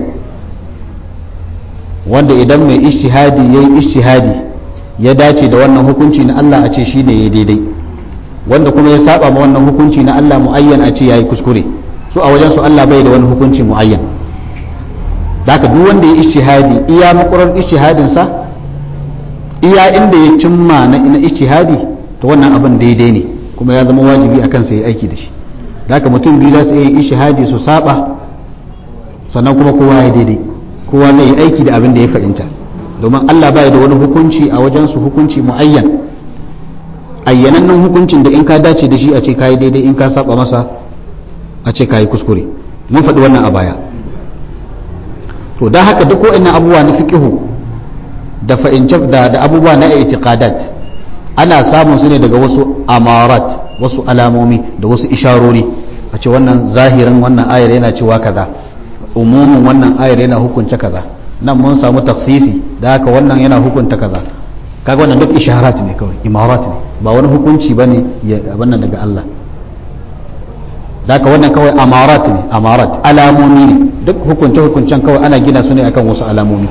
wanda idan mai ishtihadi ya yi ishtihadi ya dace da wannan hukunci na Allah a ce shi ne ya daidai wanda kuma ya saba ma wannan hukunci na Allah muayyan a ce yayi kuskure su a wajen su Allah bai da wani hukunci muayyan haka duk wanda ya ijtihadi iya makurar ijtihadin sa iya inda ya cimma na ina ijtihadi to wannan abin daidai ne kuma ya zama wajibi akan sa ya aiki da shi haka mutum biyu za su yi ijtihadi su saba sannan kuma kowa ya daidai kowa zai yi aiki da abin da ya fahimta domin Allah bai da wani hukunci a wajen su hukunci muayyan ayyanannen hukuncin da in ka dace da shi a ce kayi daidai in ka saba masa a ce kayi kuskure mun faɗi wannan a baya to da haka duk wa'annan abubuwa na fiqihu da fa'ince da, da abubuwa na i'tiqadat ana samun su ne daga wasu amarat wasu alamomi da wasu isharori a ce wannan zahirin wannan ayar yana cewa kaza umumin wannan ayar yana hukunta kaza nan mun samu taksisi da haka wannan yana hukunta kaza kaga wannan duk isharat ne kawai imarat ne ba wani hukunci bane ya wannan daga Allah da haka wannan kawai amarat ne amarat alamomi ne duk hukunce hukuncen kawai ana gina su ne akan wasu alamomi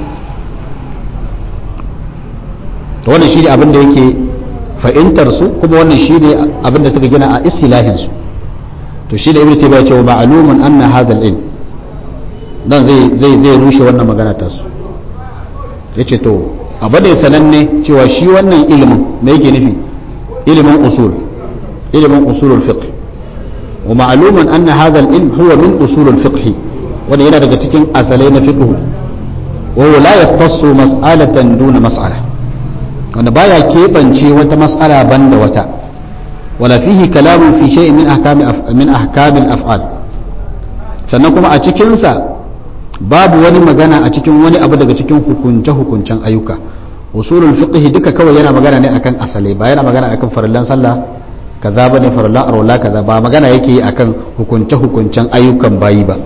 to wannan shi ne abin da yake fahimtar su kuma wannan shi ne abin da suka gina a istilahin su to shi da ibnu taymiya ce wa ma'lumun anna hadha al-ilm dan zai zai zai rushe wannan magana ta su sai ce to abu da sananne cewa shi wannan ilimin me yake nufi ilimin usul ilimin usulul fiqh wa ma'lumun anna hadha al-ilm huwa min usulul fiqh wanda yana daga cikin asalai na fiqh wa huwa la yaqtassu mas'alatan duna mas'ala wanda baya keɓance wata mas'ala banda wata wala fihi kalamun fi shay'in min ahkami min ahkamil af'al sannan kuma a cikin sa babu wani magana a cikin wani abu daga cikin hukunce hukuncen ayyuka usulul fiqh duka kawai yana magana ne akan asalai ba yana magana akan farillan sallah kaza bane farillan arwala kaza ba magana yake yi akan hukunce hukuncen ayyukan bayi ba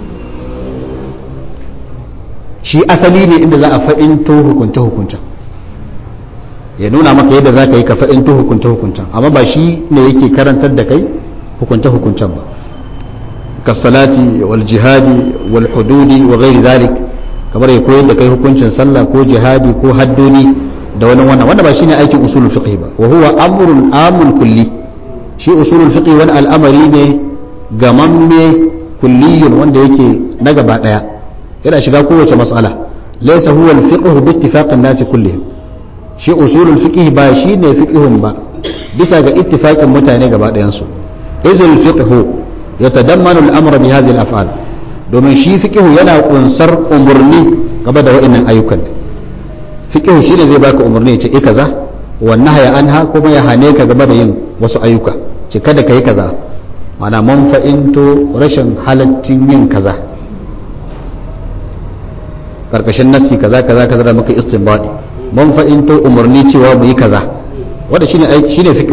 shi asali ne inda za a fa'into hukunce hukuncen ya nuna maka yadda za ka yi ka fa'into hukunce hukuncen amma ba shi ne yake karantar da kai hukunce hukuncen ba kasalati wal jihadi wal hududi wa ghairi zalik kamar ya koyar da kai hukuncin sallah ko jihadi ko haddoni da wani wannan wanda ba shine aikin usulul fiqh ba wa huwa amrun amun kulli shi usulul fiqh wani al'amari ne gamamme kulliyun wanda yake na gaba daya yana shiga kowace mas'ala laysa huwa al-fiqh bi ittifaqin nasi kullihim shi usulul fiqh ba shine fiqhun ba bisa ga ittifaqin mutane gaba dayan su izul fiqh yatadammanu al-amra bi hadhihi al-af'al domin shi fiqh yana kunsar umurni gaba da wa'annan ayyukan fiqh shine zai baka umurni ya ce eh kaza wa nahya anha kuma ya hane ka gaba da yin wasu ayyuka ce kada kai kaza mana man fa'into rashin halaccin yin kaza karkashin nassi kaza kaza kaza da muka istinbadi man fa'into umarni cewa mu yi kaza wanda shine shine fiqh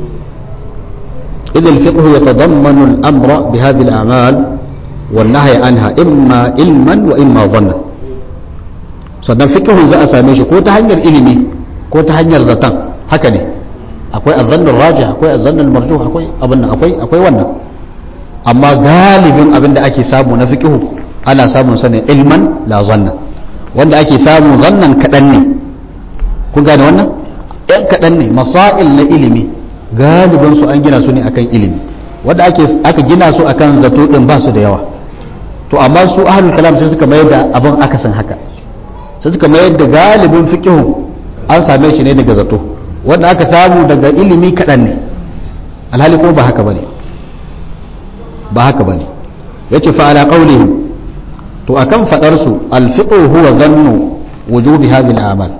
idan fiqh yatadammanu al-amra bi hadhihi al-a'mal wan nahy anha imma ilman wa imma dhanna sannan fiqh za a same shi ko ta hanyar ilimi ko ta hanyar zatan haka ne akwai azzannu rajih akwai azzannu marjuh akwai abin akwai akwai wannan amma galibin abin da ake samu na fiqh ana samun sa ne ilman la zanna wanda ake samu zannan kadan ne kun gane wannan ɗan kaɗan ne masail na ilimi galibin su an gina su ne akan ilimi wanda ake aka gina su akan zato din ba su da yawa to amma su ahlul kalam sai suka mayar da abin akasin haka sai suka mayar da galibin fiqh an same shi ne daga zato wanda aka samu daga ilimi kaɗan ne alhali ko ba haka bane ba haka bane yace fa ala qawlihim to akan fadar su al fiqh huwa dhannu wujubi hadhihi al a'mal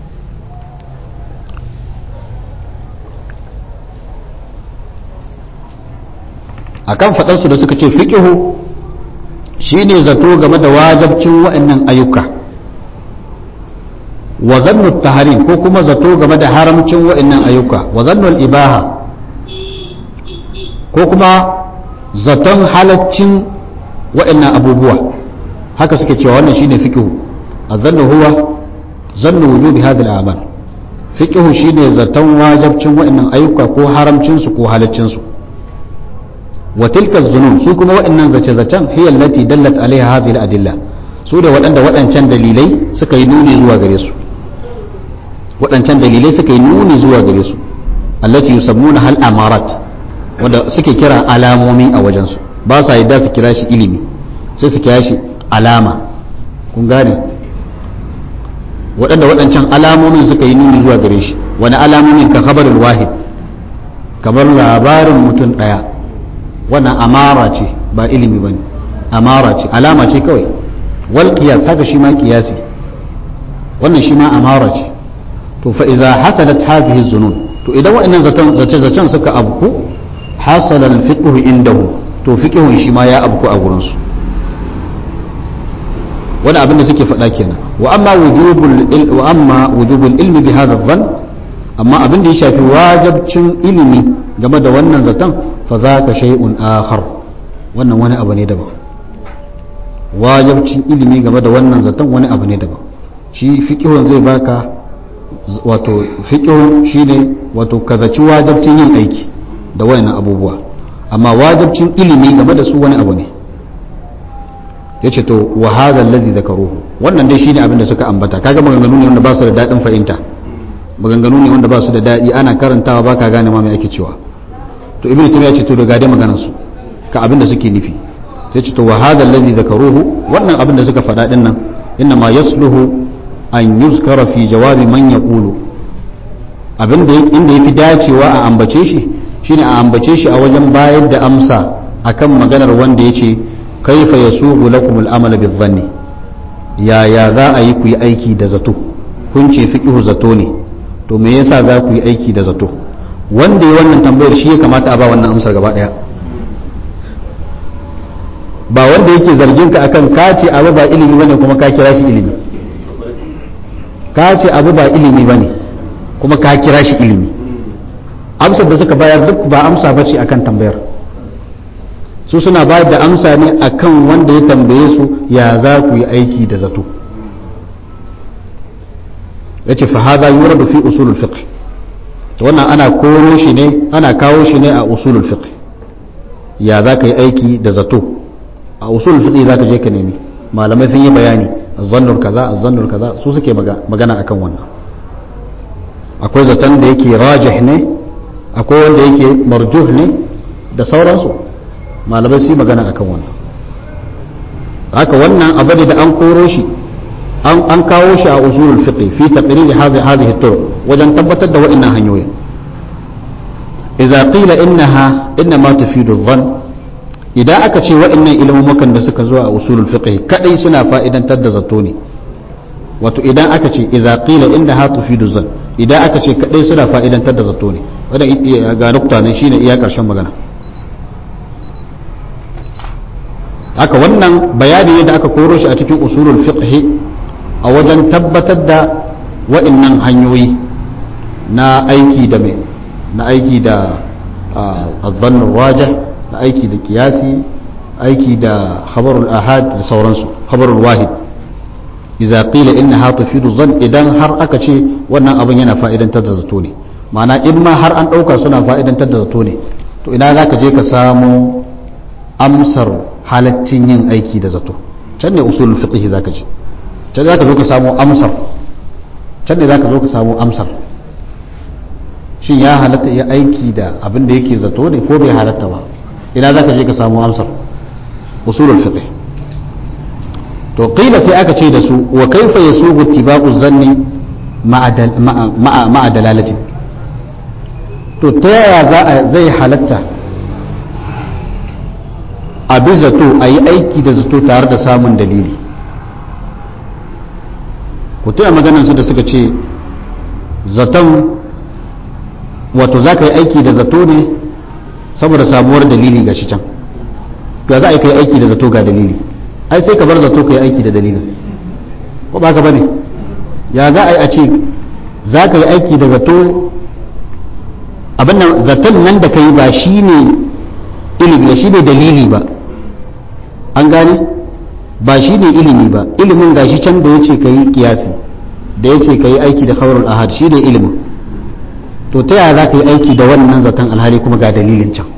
akan faɗarsu da suka ce fiƙihu shine zato game da wajabcin wa'annan ayyuka wa zannu taharim ko kuma zato game da haramcin wa'annan ayyuka wa zannu ibaha ko kuma zaton halaccin wa'annan abubuwa haka suke cewa wannan shine fiƙihu azannu huwa zannu wujubi hadhihi al-a'mal fiƙihu shine zaton wajabcin wa'annan ayyuka ko haramcin su ko halaccin su وتلك الظنون su kuma waɗannan zace-zacen hiya allati dallat alaiha hadhihi al-adilla su da waɗanda waɗancan dalilai suka yi nuni zuwa gare su waɗancan dalilai suka yi nuni zuwa gare su allati yusammuna hal amarat wanda suke kira alamomi a wajen su ba sa yadda su kira shi ilimi sai su kira shi alama kun gane waɗanda waɗancan alamomin suka yi nuni zuwa gare shi wani alamomin ka khabarul wahid kamar labarin mutum ɗaya wannan amara ce ba ilimi ba ne amara ce alama ce kawai wal qiyas haka shi ma qiyasi wannan shi ma amara ce to fa idza hasalat hadhihi zunun to idan wa'annan zaton zace zacen suka abku hasala al fiqh indahu to fiqhun shi ma ya abku a gurin su wani abin da suke faɗa kenan wa amma wujubul wa amma wujubul ilmi bi hadha dhann amma abin da ya shafi wajibcin ilimi game da wannan zaton fa za ka shay'un akhar wannan wani abu ne daban wajibcin ilimi game da wannan zaton wani abu ne daban shi fiqhun zai baka wato fiqhun shine wato kazaci wajibcin yin aiki da wayannan abubuwa amma wajibcin ilimi game da su wani abu ne yace to wa hadha allazi zakaruhu wannan dai shine abin da suka ambata kaga maganganu ne wanda ba su da dadin fahimta maganganu ne wanda ba su da dadi ana karantawa baka gane ma me ake cewa to ibnu taymiya ce to daga dai maganar su ka abin da suke nufi sai ce to wa hadha allazi zakaruhu wannan abin da suka faɗa din nan inna ma yasluhu an yuzkara fi jawabi man yaqulu abin da inda yafi dacewa a ambace shi shine a ambace shi a wajen bayar da amsa akan maganar wanda yace kaifa yasubu lakum al-amala bi-dhanni ya ya za a yi ku yi aiki da zato kun ce fiqhu zato ne to me yasa za ku yi aiki da zato wanda ya wannan tambayar shi ya kamata a ba wannan amsar gaba daya ba wanda yake zargin ka akan ka ce abu ba ilimi bane kuma ka kira shi ilimi ka ce abu ba ilimi bane kuma ka kira shi ilimi amsar da suka bayar duk ba amsa bace akan tambayar su suna bayar da amsa ne akan wanda ya tambaye su ya za ku yi aiki da zato yace fa hadha yuradu fi usulul fiqh to wannan ana koro shi ne ana kawo shi ne a usulul fiqh ya za ka yi aiki da zato a usulul fiqh za ka je ka nemi malamai sun yi bayani azzannur kaza azzannur kaza su suke magana akan wannan akwai zaton da yake rajih ne akwai wanda yake marjuh ne da sauransu malamai su yi magana akan wannan haka wannan abu ne da an koro shi an kawo shi a usulul fiqh fi taqrir hadhihi turuq wajen tabbatar da wa'annan hanyoyin idza qila innaha inma tufidu dhann idan aka ce wa'annan ilmumukan da suka zo a usulul fiqh kadai suna fa'idantar da zato ne wato idan aka ce idza qila innaha tufidu dhann idan aka ce kadai suna fa'idantar da zato ne wannan ga nukta ne shine iya karshen magana haka wannan bayani ne da aka koro shi a cikin usulul fiqh a wajen tabbatar da wa'annan hanyoyi na aiki da mai na aiki da azzannun raja na aiki da kiyasi aiki da khabarul ahad da sauransu khabarul wahid idza qila innaha tufidu dhann idan har aka ce wannan abin yana fa'idantar da zato ne ma'ana in ma har an dauka suna fa'idantar da zato ne to ina zaka je ka samu amsar halaccin yin aiki da zato can ne usulul fiqh zaka ce can zaka zo ka samu amsar can ne zaka zo ka samu amsar shin ya halatta ya aiki da abin da yake zato ne ko bai halatta ba ina zaka je ka samu amsar usulul fiqh to qila sai aka ce da su wa kaifa yasubu ittiba'u zanni ma'a dalalatin to ta yaya za a zai halatta a bi zato a yi aiki da zato tare da samun dalili ku tuna maganansu da suka ce zaton wato za ka yi aiki da zato ne saboda samuwar dalili ga shi can to za a yi ka yi aiki da zato ga dalili ai sai ka bar zato ka yi aiki da dalilin ko ba ka bane ya za a yi a ce za ka yi aiki da zato abin nan zaton nan da ka yi ba shi ne ilimi ba shi ne dalili ba an gane ba shi ne ilimi ba ilimin gashi can da ya ce ka yi kiyasi da ya ce ka yi aiki da khabarul ahad shi ne ilimin to ta yaya za ka yi aiki da wannan zaton alhali kuma ga dalilin can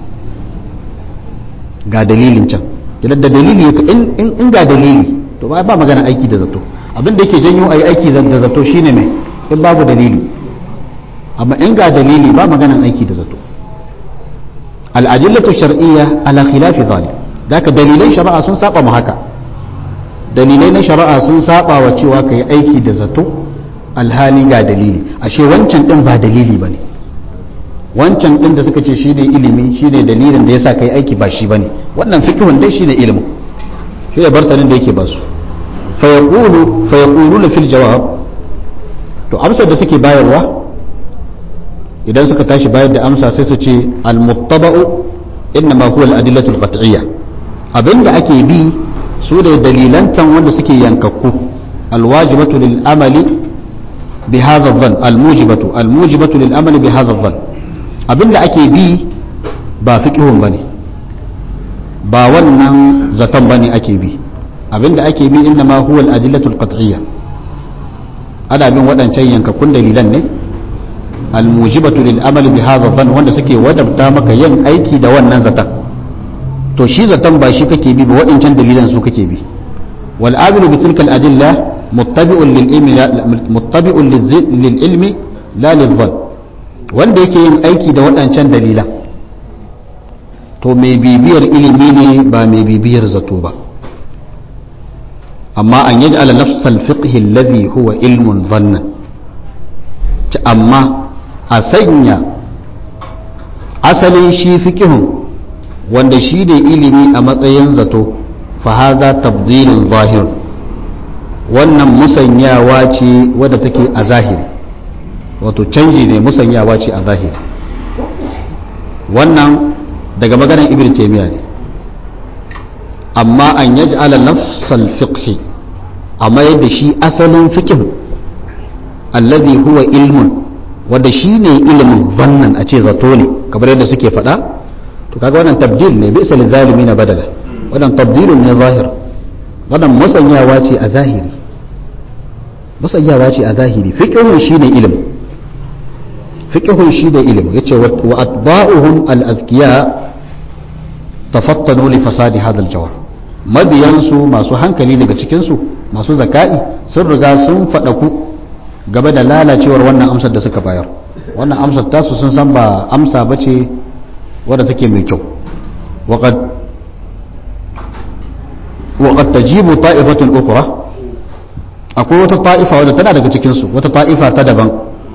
ga dalilin can idan da dalili in ga dalili to ba ba magana aiki da zato abin da yake janyo a yi aiki da zato shine mai in babu dalili amma in ga dalili ba maganan aiki da zato al'ajillatu shar'iyya ala khilafi zalim daka dalilai shari'a sun saba mu haka dalilai na shari'a sun saba wa cewa ka yi aiki da zato alhali ga dalili ashe wancan din ba dalili bane wancan din da suka ce shine ilimi shine dalilin da yasa kai aiki ba shi bane wannan fiqhun dai shine ilimin shine bartanin da yake ba su fa yaqulu fa yaquluna fil jawab to amsar da suke bayarwa idan suka tashi bayar da amsa sai su ce al muttaba'u innama huwa al adillatu al qat'iyya abinda ake bi su da dalilantan wanda suke yankakku al wajibatu lil amali bi hadha dhann al mujibatu al mujibatu lil amali bi hadha dhann abinda ake bi ba fiqhun bane ba wannan zaton bane ake bi abinda ake bi inna ma huwa al-adillatu al-qat'iyya ana bin waɗancan yankakkun dalilan ne al-mujibatu lil amali bi hadha dhann wanda suke wadabta maka yin aiki da wannan zaton to shi zaton ba shi kake bi ba waɗancan dalilan su kake bi wal abilu bi tilkal adilla muttabi'un lil ilmi muttabi'un lil ilmi la lil dhann wanda yake yin aiki da waɗancan dalilan to mai bibiyar ilimi ne ba mai bibiyar zato ba amma an yaji ala nafsal fiqhi alladhi huwa ilmun dhannan amma a sanya asalin shi fiqhun wanda shi ne ilimi a matsayin zato fa hadha tabdilun zahir wannan musanyawa ce wadda take a zahiri wato canji ne musanyawa ce a zahiri wannan daga maganar ibn taymiya ne amma an yaj'ala nafsal fiqhi amma yadda shi asalin fiqh alladhi huwa ilmun wanda shi ne ilimin zannan a ce zato ne kamar yadda suke faɗa to kaga wannan tabdil ne bisa lizalimi na badala wannan tabdilun ne zahir wannan musanyawa ce a zahiri musanyawa ce a zahiri fiqhun shi ne ilimin fiqhun shi ne ilimin yace wa atba'uhum al-azkiya tafattanu li fasadi hadha al-jawab mabiyansu masu hankali daga cikinsu masu zaka'i sun riga sun faɗaku gaba da lalacewar wannan amsar da suka bayar wannan amsar tasu sun san ba amsa ba ce wadda take mai kyau waƙad ta jibu ta'ifatun ukura akwai wata ta'ifa wadda tana daga cikinsu wata ta'ifa ta daban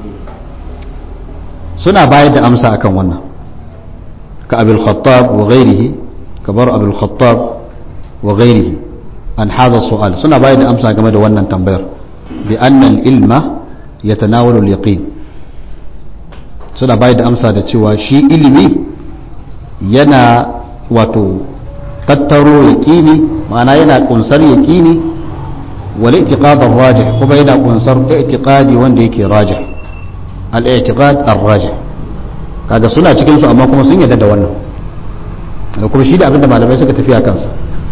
suna bayar da amsa akan wannan ka abil khattab wa ghairihi kabar abil khattab wa ghairihi an hadha su'al suna bayar da amsa game da wannan tambayar bi anna al-ilma yatanawalu al-yaqin suna bayar da amsa da cewa shi ilimi yana wato tattaro yaqini ma'ana yana kunsar yaqini wal i'tiqad ar-rajih kuma yana kunsar i'tiqadi wanda yake rajih al-i'tiqad ar-rajih kaga suna cikin su amma kuma sun yarda da wannan da kuma shi da abinda malamai suka tafi a kansa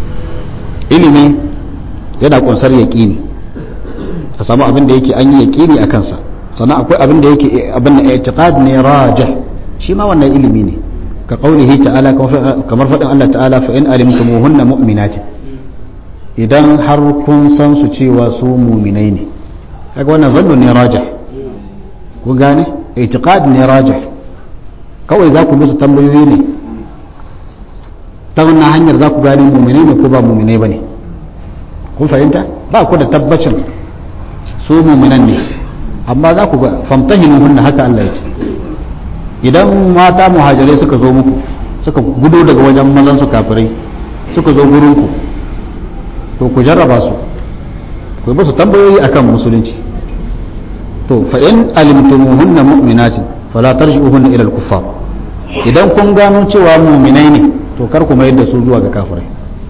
ilimi yana kunsar yaƙini ka samu abin da yake an yi yaƙini a kansa sannan akwai abin da yake abin da i'tiqad ne rajih shi ma wannan ilimi ne ka qaulihi ta'ala kamar faɗin Allah ta'ala fa in alimtumuhunna mu'minatin idan har kun san su cewa su mu'minai ne kaga wannan zannu ne rajih ku gane i'tiqad ne rajih kawai za ku musu tambayoyi ne ta wannan hanyar za ku gane mu'minai ne ko ba mu'minai bane kun fahimta ba ku da tabbacin su mu'minan ne amma za ku ga famtahinu hunna haka Allah ya ce idan mata muhajirai suka zo muku suka gudo daga wajen mazan su kafirai suka zo gurin ku to ku jarraba su ku ba su tambayoyi akan musulunci to fa in alimtumuhunna mu'minatin fala tarji'uhunna ila al-kuffar idan kun gano cewa mu'minai ne to kar ku mayar da su zuwa ga kafirai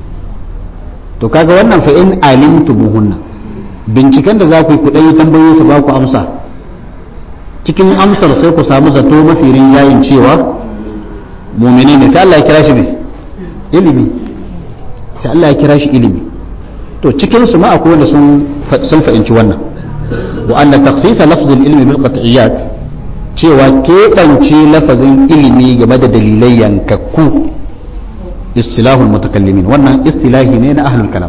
to kaga wannan fa in alimtumuhunna binciken da za ku yi ku ɗanyi tambayoyi su ba ku amsa cikin amsar sai ku samu zato mafi rinjayin cewa mumini ne sai Allah ya kira shi mai ilimi sai Allah ya kira shi ilimi to cikin su ma akwai wanda sun sun fahimci wannan wa anna takhsisa lafzul ilmi bil qat'iyat cewa keɓance lafazin ilimi game da dalilai yankakku istilahul mutakallimin wannan istilahi ne na ahlul kalam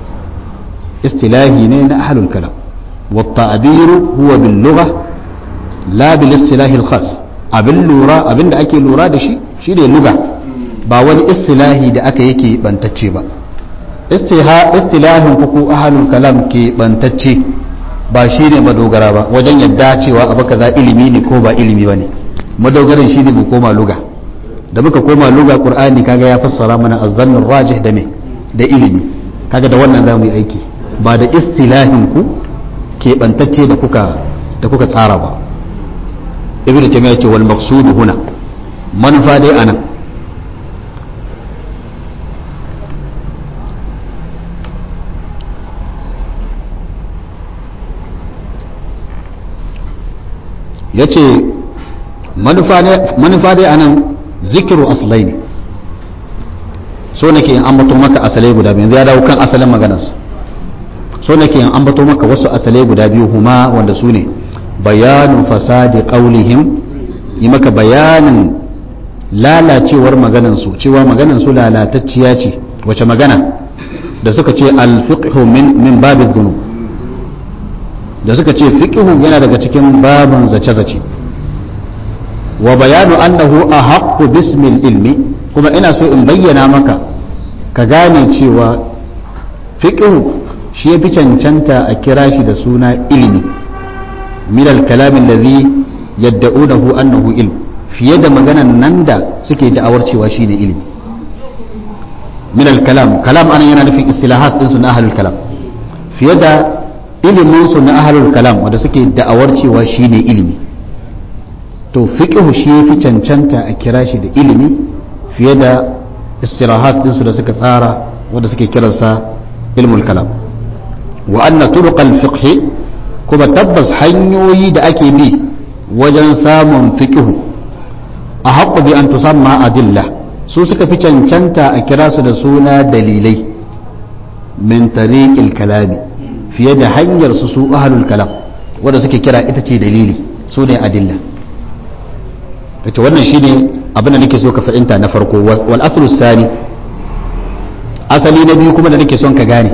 istilahi ne na ahlul kalam والتعبير هو باللغة لا بالاصطلاح الخاص abin lura abin da ake lura da shi shi ne luga ba wani istilahi da aka yake bantacce ba istilahin kuku ahalul kalam ke bantacce ba shi ne madogara ba wajen yadda cewa abu kaza ilimi ne ko ba ilimi ba ne madogarin shi ne mu koma luga da muka koma luga qur'ani kaga ya fassara mana azzannur rajih da me da ilimi kaga da wannan zamu yi aiki ba da istilahin ku ke bantacce da kuka da kuka tsara ba ibnu taymiya ce wal maqsud huna manufa dai anan yace manufa dai anan zikiru aslai ne so nake in ambato maka asalai guda biyu yanzu ya dawo kan asalin maganarsa so nake in ambato maka wasu asalai guda biyu huma wanda su ne bayanu fasadi qaulihim yi maka bayanin lalacewar maganansu cewa maganansu lalatacciya ce wace magana da suka ce alfiqhu min min babin zunu da suka ce fiqhu yana daga cikin babin zace-zace wa bayanu annahu ahaqqu bismil ilmi kuma ina so in bayyana maka ka gane cewa fiqhu shi yafi cancanta a kira shi da suna ilimi min al-kalam alladhi yad'unahu annahu ilm fiye da maganan nan da suke da'awar cewa shine ilimi min al-kalam kalam anan yana nufin istilahat din su na ahlul kalam fiye da ilimin su na ahlul kalam wanda suke da'awar cewa shine ilimi to fiqhu shi yafi cancanta a kira shi da ilimi fiye da istilahat din su da suka tsara wanda suke kiransa ilmul kalam wa anna turuq al-fiqh kuma tabbas hanyoyi da ake bi wajen samun fiqhu a haƙƙo bi an tusamma adilla su suka fi cancanta a kira su da suna dalilai min tariqil kalami fiye da hanyar su su ahlul kalam wanda suke kira ita ce dalili su ne adilla kace wannan shine abin da nake so ka fahimta na farko wal aslu sani asali na biyu kuma da nake son ka gane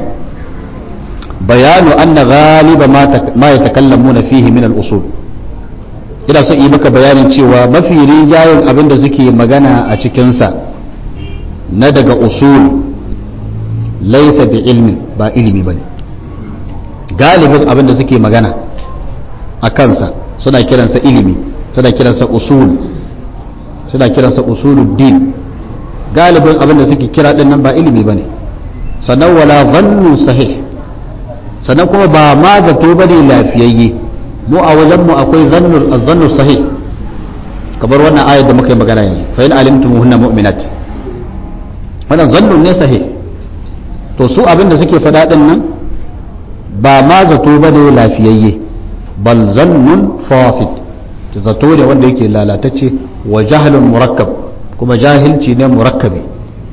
bayanu anna ghaliba ma yatakallamuna fihi min al usul ina so yi maka bayanin cewa mafi rinjayen abin da suke magana a cikinsa na daga usul laisa bi ilmi ba ilimi ba ne galibin abin da suke magana a kansa suna kiransa ilimi suna kiransa usul suna kiransa usuluddin galibin abin da suke kira din nan ba ilimi ba ne sannan wala zannu sahih sannan kuma ba ma zato ba ne lafiyayye mu a wajenmu akwai zannu sahih kamar wannan ayat da muka yi magana yanzu fa in alimtum hunna mu'minat wannan zannun ne sahih to su abin da suke faɗa din nan ba ma zato ba ne lafiyayye bal zannun fasid zato ne wanda yake lalatacce wa jahlun murakkab kuma jahilci ne murakkabi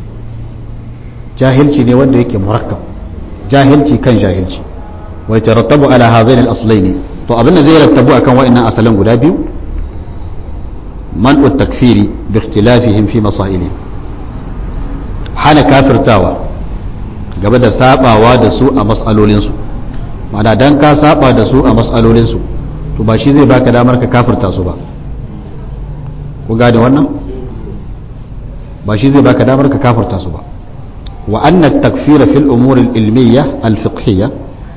jahilci ne wanda yake murakkab jahilci kan jahilci wa yatarattabu ala hadhain al-aslaini to abin da zai rattabu akan wa'annan asalan guda biyu man'u takfiri bi ikhtilafihim fi masaili hana kafirtawa gaba da sabawa da su a mas'alolin su ma'ana dan ka saba da su a mas'alolin su to ba shi zai baka damar ka kafirta su ba ku gane wannan ba shi zai baka damar ka kafirta su ba wa anna at-takfira fil umur al-ilmiyya al-fiqhiyya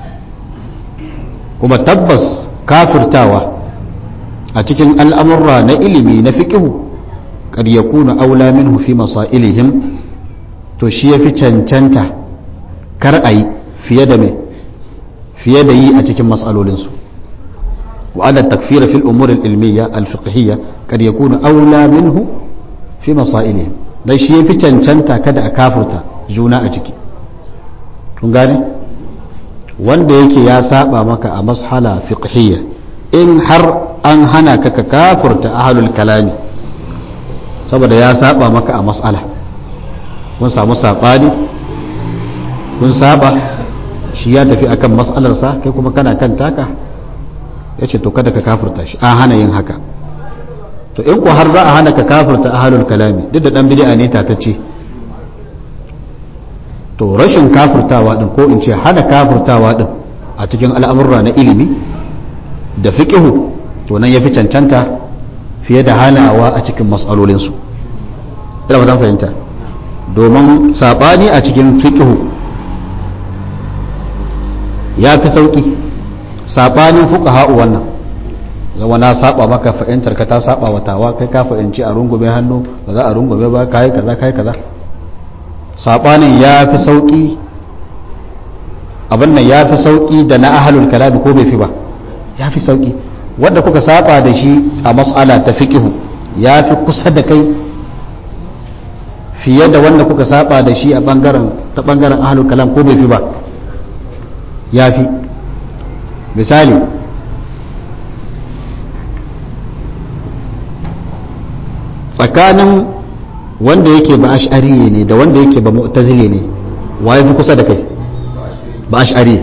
kuma tabbas kafirtawa a cikin al'amurra na ilimi na fiƙihu kad ya kuna aula minhu fi masailihim to shi ya fi cancanta kar a yi fiye da mai fiye da yi a cikin matsalolinsu wa'adar takfira fil umurin ilmiya alfiqhiyya kad ya kuna aula minhu fi masailihim dan shi ya fi cancanta kada a kafirta juna a ciki kun gane? wanda yake ya saba maka a mashala fiqhiyya in har an hana ka ka kafurta ahlul kalami saboda ya saba maka a mas'ala kun samu sabani kun saba shi ya tafi akan mas'alarsa kai kuma kana kan taka ya ce to kada ka kafurta shi an hana yin haka to in ku har za a hana ka kafurta ahlul kalami duk da dan bid'a ne tatacce to rashin kafurtawa din ko in ce hana kafurtawa din a cikin al'amurra na ilimi da fiqihu to nan yafi cancanta fiye da hanawa a cikin matsalolinsu ina ba fahimta domin sabani a cikin fiqihu ya fi sauki sabanin fuqaha'u wannan zama na saba maka fahimtar ka ta saba wa tawa kai ka fahimci a rungume hannu ba za a rungume ba kai kaza kai kaza sabanin ya fi sauƙi abin nan ya fi sauƙi da na ahalul kalami ko bai fi ba ya fi sauƙi wanda kuka saba da shi a mas'ala ta fiqihu ya fi kusa da kai fiye da wanda kuka saba da shi a bangaren ta bangaren ahalul kalam ko bai fi ba ya fi misali tsakanin wanda yake ba ash'ari ne da wanda yake ba mu'tazili ne wa fi kusa da kai ba ash'ari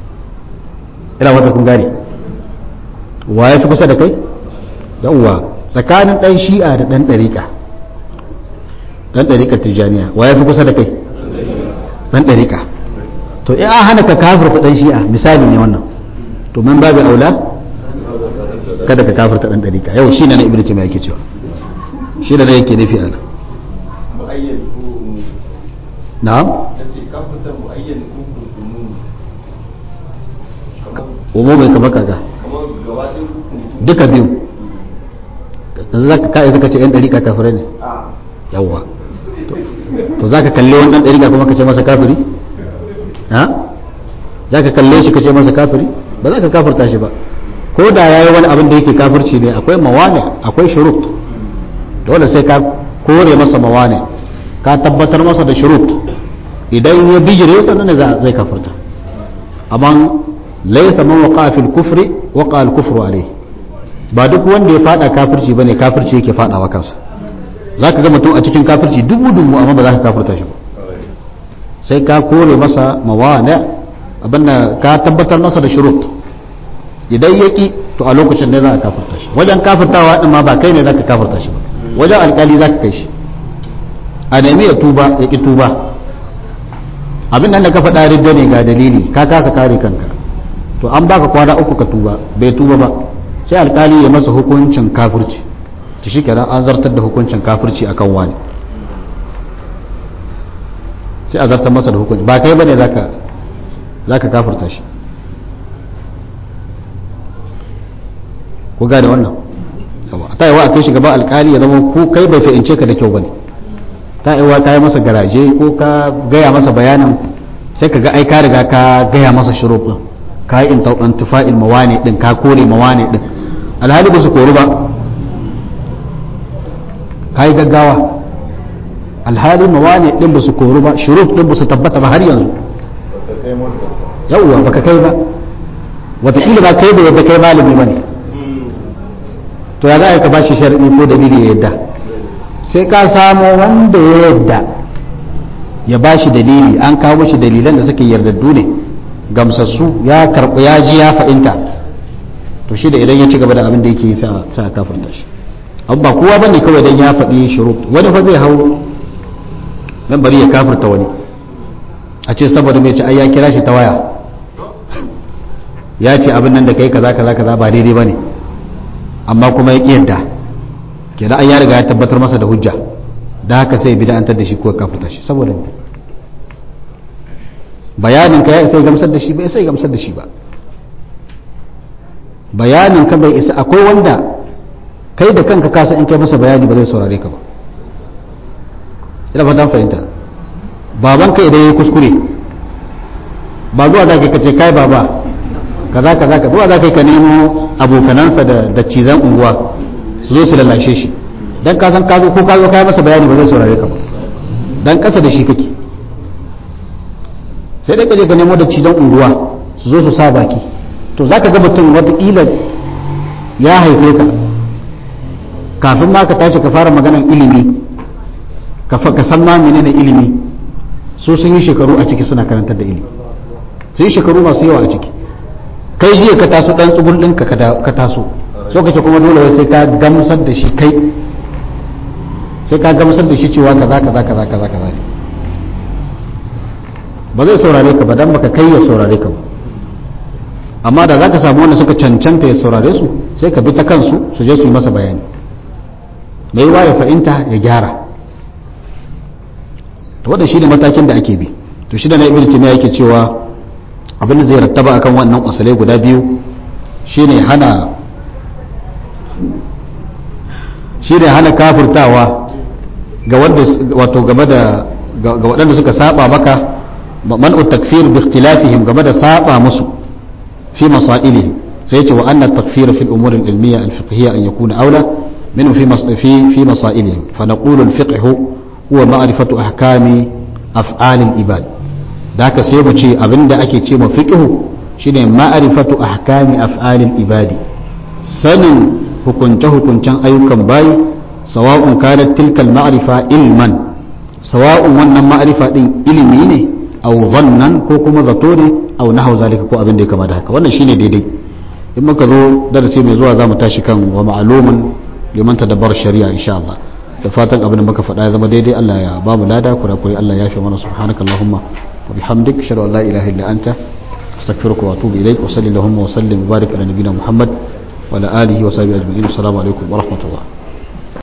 ina wata kun gane wa fi kusa da kai yawwa tsakanin dan shi'a da dan dariƙa dan dariƙar tijaniya wa ya fi kusa da kai dan dariƙa to in an hana ka kafirta dan shi'a misali ne wannan to man babu aula kada ka kafirta dan dariƙa yau shi ne na ibnu taymiya yake cewa shi ne yake nufi a mu'ayyan ko na'am kace kafirta mu'ayyan ko kurkumu kamar umu bai kama kaga kamar gaba ɗin hukuntu duka biyu yanzu za ka kai suka ce yan dariƙa kafirai ne a yawwa to za ka kalle wani ɗan ɗariƙa kuma ka ce masa kafiri ha za ka kalle shi ka ce masa kafiri ba za ka kafirta shi ba ko da ya yi wani abin da yake kafirci ne akwai mawane akwai shurut dole sai ka kore masa mawane ka tabbatar masa da shurut idan ya bijire sannan ne za- zai kafirta amma laisa man waqa fil kufri waqa al kufru alayhi ba duk wanda ya fada kafirci bane kafirci yake fadawa kansa za ka ga mutum a cikin kafirci dubu dubu amma ba za ka kafirta shi ba sai ka kore masa mawane abinda ka tabbatar masa da shurut idan ya ki to a lokacin ne za a kafirta shi wajen kafirtawa din ma ba kai ne za ka kafirta shi ba wajen alkali za ka kai shi a nemi ya tuba ya ki tuba abin nan da ka faɗa ridda ne ga dalili ka kasa kare kanka to an baka kwana uku ka tuba bai tuba ba sai alkali ya masa hukuncin kafirci ta shi kenan an zartar da hukuncin kafirci akan wani sai a zartar masa da hukunci ba kai bane zaka zaka kafirta shi ku gane wannan yawa ta yi wa a kai shi gaba alkali ya zama ko kai bai fahimce ka da kyau bane ta yi wa ka yi masa garaje ko ka gaya masa bayanin sai ka ga ai ka riga ka gaya masa shuruf din ka yi intifa'il mawane din ka kore mawane din alhali ba su kori ba ka yi gaggawa alhali mawane din ba su koru ba shuruf din ba su tabbata ba har yanzu yauwa baka kai ba wataƙila ba kai da yadda kai malami ba ne to ya za a yi ka ba shi sharaɗi ko dalili ya yadda sai ka samo wanda ya yadda ya ba shi dalili an kawo shi dalilan da suke yardaddu ne gamsassu ya karɓi ya ji ya fa'inta to shi da idan ya ci gaba da abin da yake yi sa a kafirta shi abu ba kowa bane kawai dan ya faɗi shurut wani fa zai hau dan bari ya kafirta wani a ce saboda mai ci ai ya kira shi ta waya ya ce abin nan da kai kaza kaza kaza ba daidai bane amma kuma ya ki yadda kenan an ya riga ya tabbatar masa da hujja da haka sai bid'antar da shi ko ya kafirta shi saboda me bayanin ka ya isa ya gamsar da shi bai isa ya gamsar da shi ba bayanin ka bai isa akwai wanda kai da kanka kasa in kai masa bayani ba zai saurare ka ba ina fatan fahimta baban ka idan yayi kuskure ba zuwa za ka kace kai baba kaza kaza ka zuwa za ka ka nemo abokanansa da da cizan unguwa su zo su lalashe shi dan ka san ka zo ko ka zo kai masa bayani ba zai saurare ka ba dan kasa da shi kake sai dai ka je ka nemo da cizan unguwa su zo su sa baki to zaka ga mutum wataƙila ya haife ka kafin ma ka tashi ka fara maganan ilimi ka san ma menene ilimi su sun yi shekaru a ciki suna karantar da ilimi sun yi shekaru masu yawa a ciki kai jiya ka taso dan tsugul ɗinka ka taso so kace kuma dole wai sai ka gamsar da shi kai sai ka gamsar da shi cewa kaza kaza kaza kaza kaza ba zai saurare ka ba dan baka kai ya saurare ka ba amma da zaka samu wanda suka cancanta ya saurare su sai ka bi ta kansu su je su yi masa bayani mai wa ya fahimta ya gyara to wannan shine matakin da ake bi to shi da na ibnu taymiya yake cewa abin da zai rattaba akan wannan usulai guda biyu shine hana shine hana kafirtawa ga wanda wato game da ga waɗanda suka saba maka man'u takfir bi ikhtilafihim game da saba musu fi masailihim sai yace wa anna takfir fi al-umur al-ilmiyya al-fiqhiyya an yakuna awla منه في في في مسائلهم فنقول الفقه هو معرفة أحكام أفعال العباد ذاك سيبو شيء أبن دا أكي شيء فقه شيء معرفة أحكام أفعال العباد سن hukunce hukuncen ayyukan bayi sawa'un kanat tilkal ma'rifa ilman sawa'un wannan ma'rifa din ilimi ne aw zannan ko kuma zato ne aw nahwu zalika ko abin da ya kama da haka wannan shine daidai in muka zo darasi mai zuwa zamu tashi kan wa ma'lumun liman tadabbar shari'a insha Allah da fatan abin da muka faɗa ya zama daidai Allah ya ba mu lada kurakure Allah ya fi mana subhanakallahumma wa bihamdik ashhadu an la ilaha illa anta astaghfiruka wa atubu ilaik wa sallallahu wa sallim wa barik ala nabiyyina muhammad wa ala alihi wa sahbihi ajma'in assalamu alaikum wa rahmatullah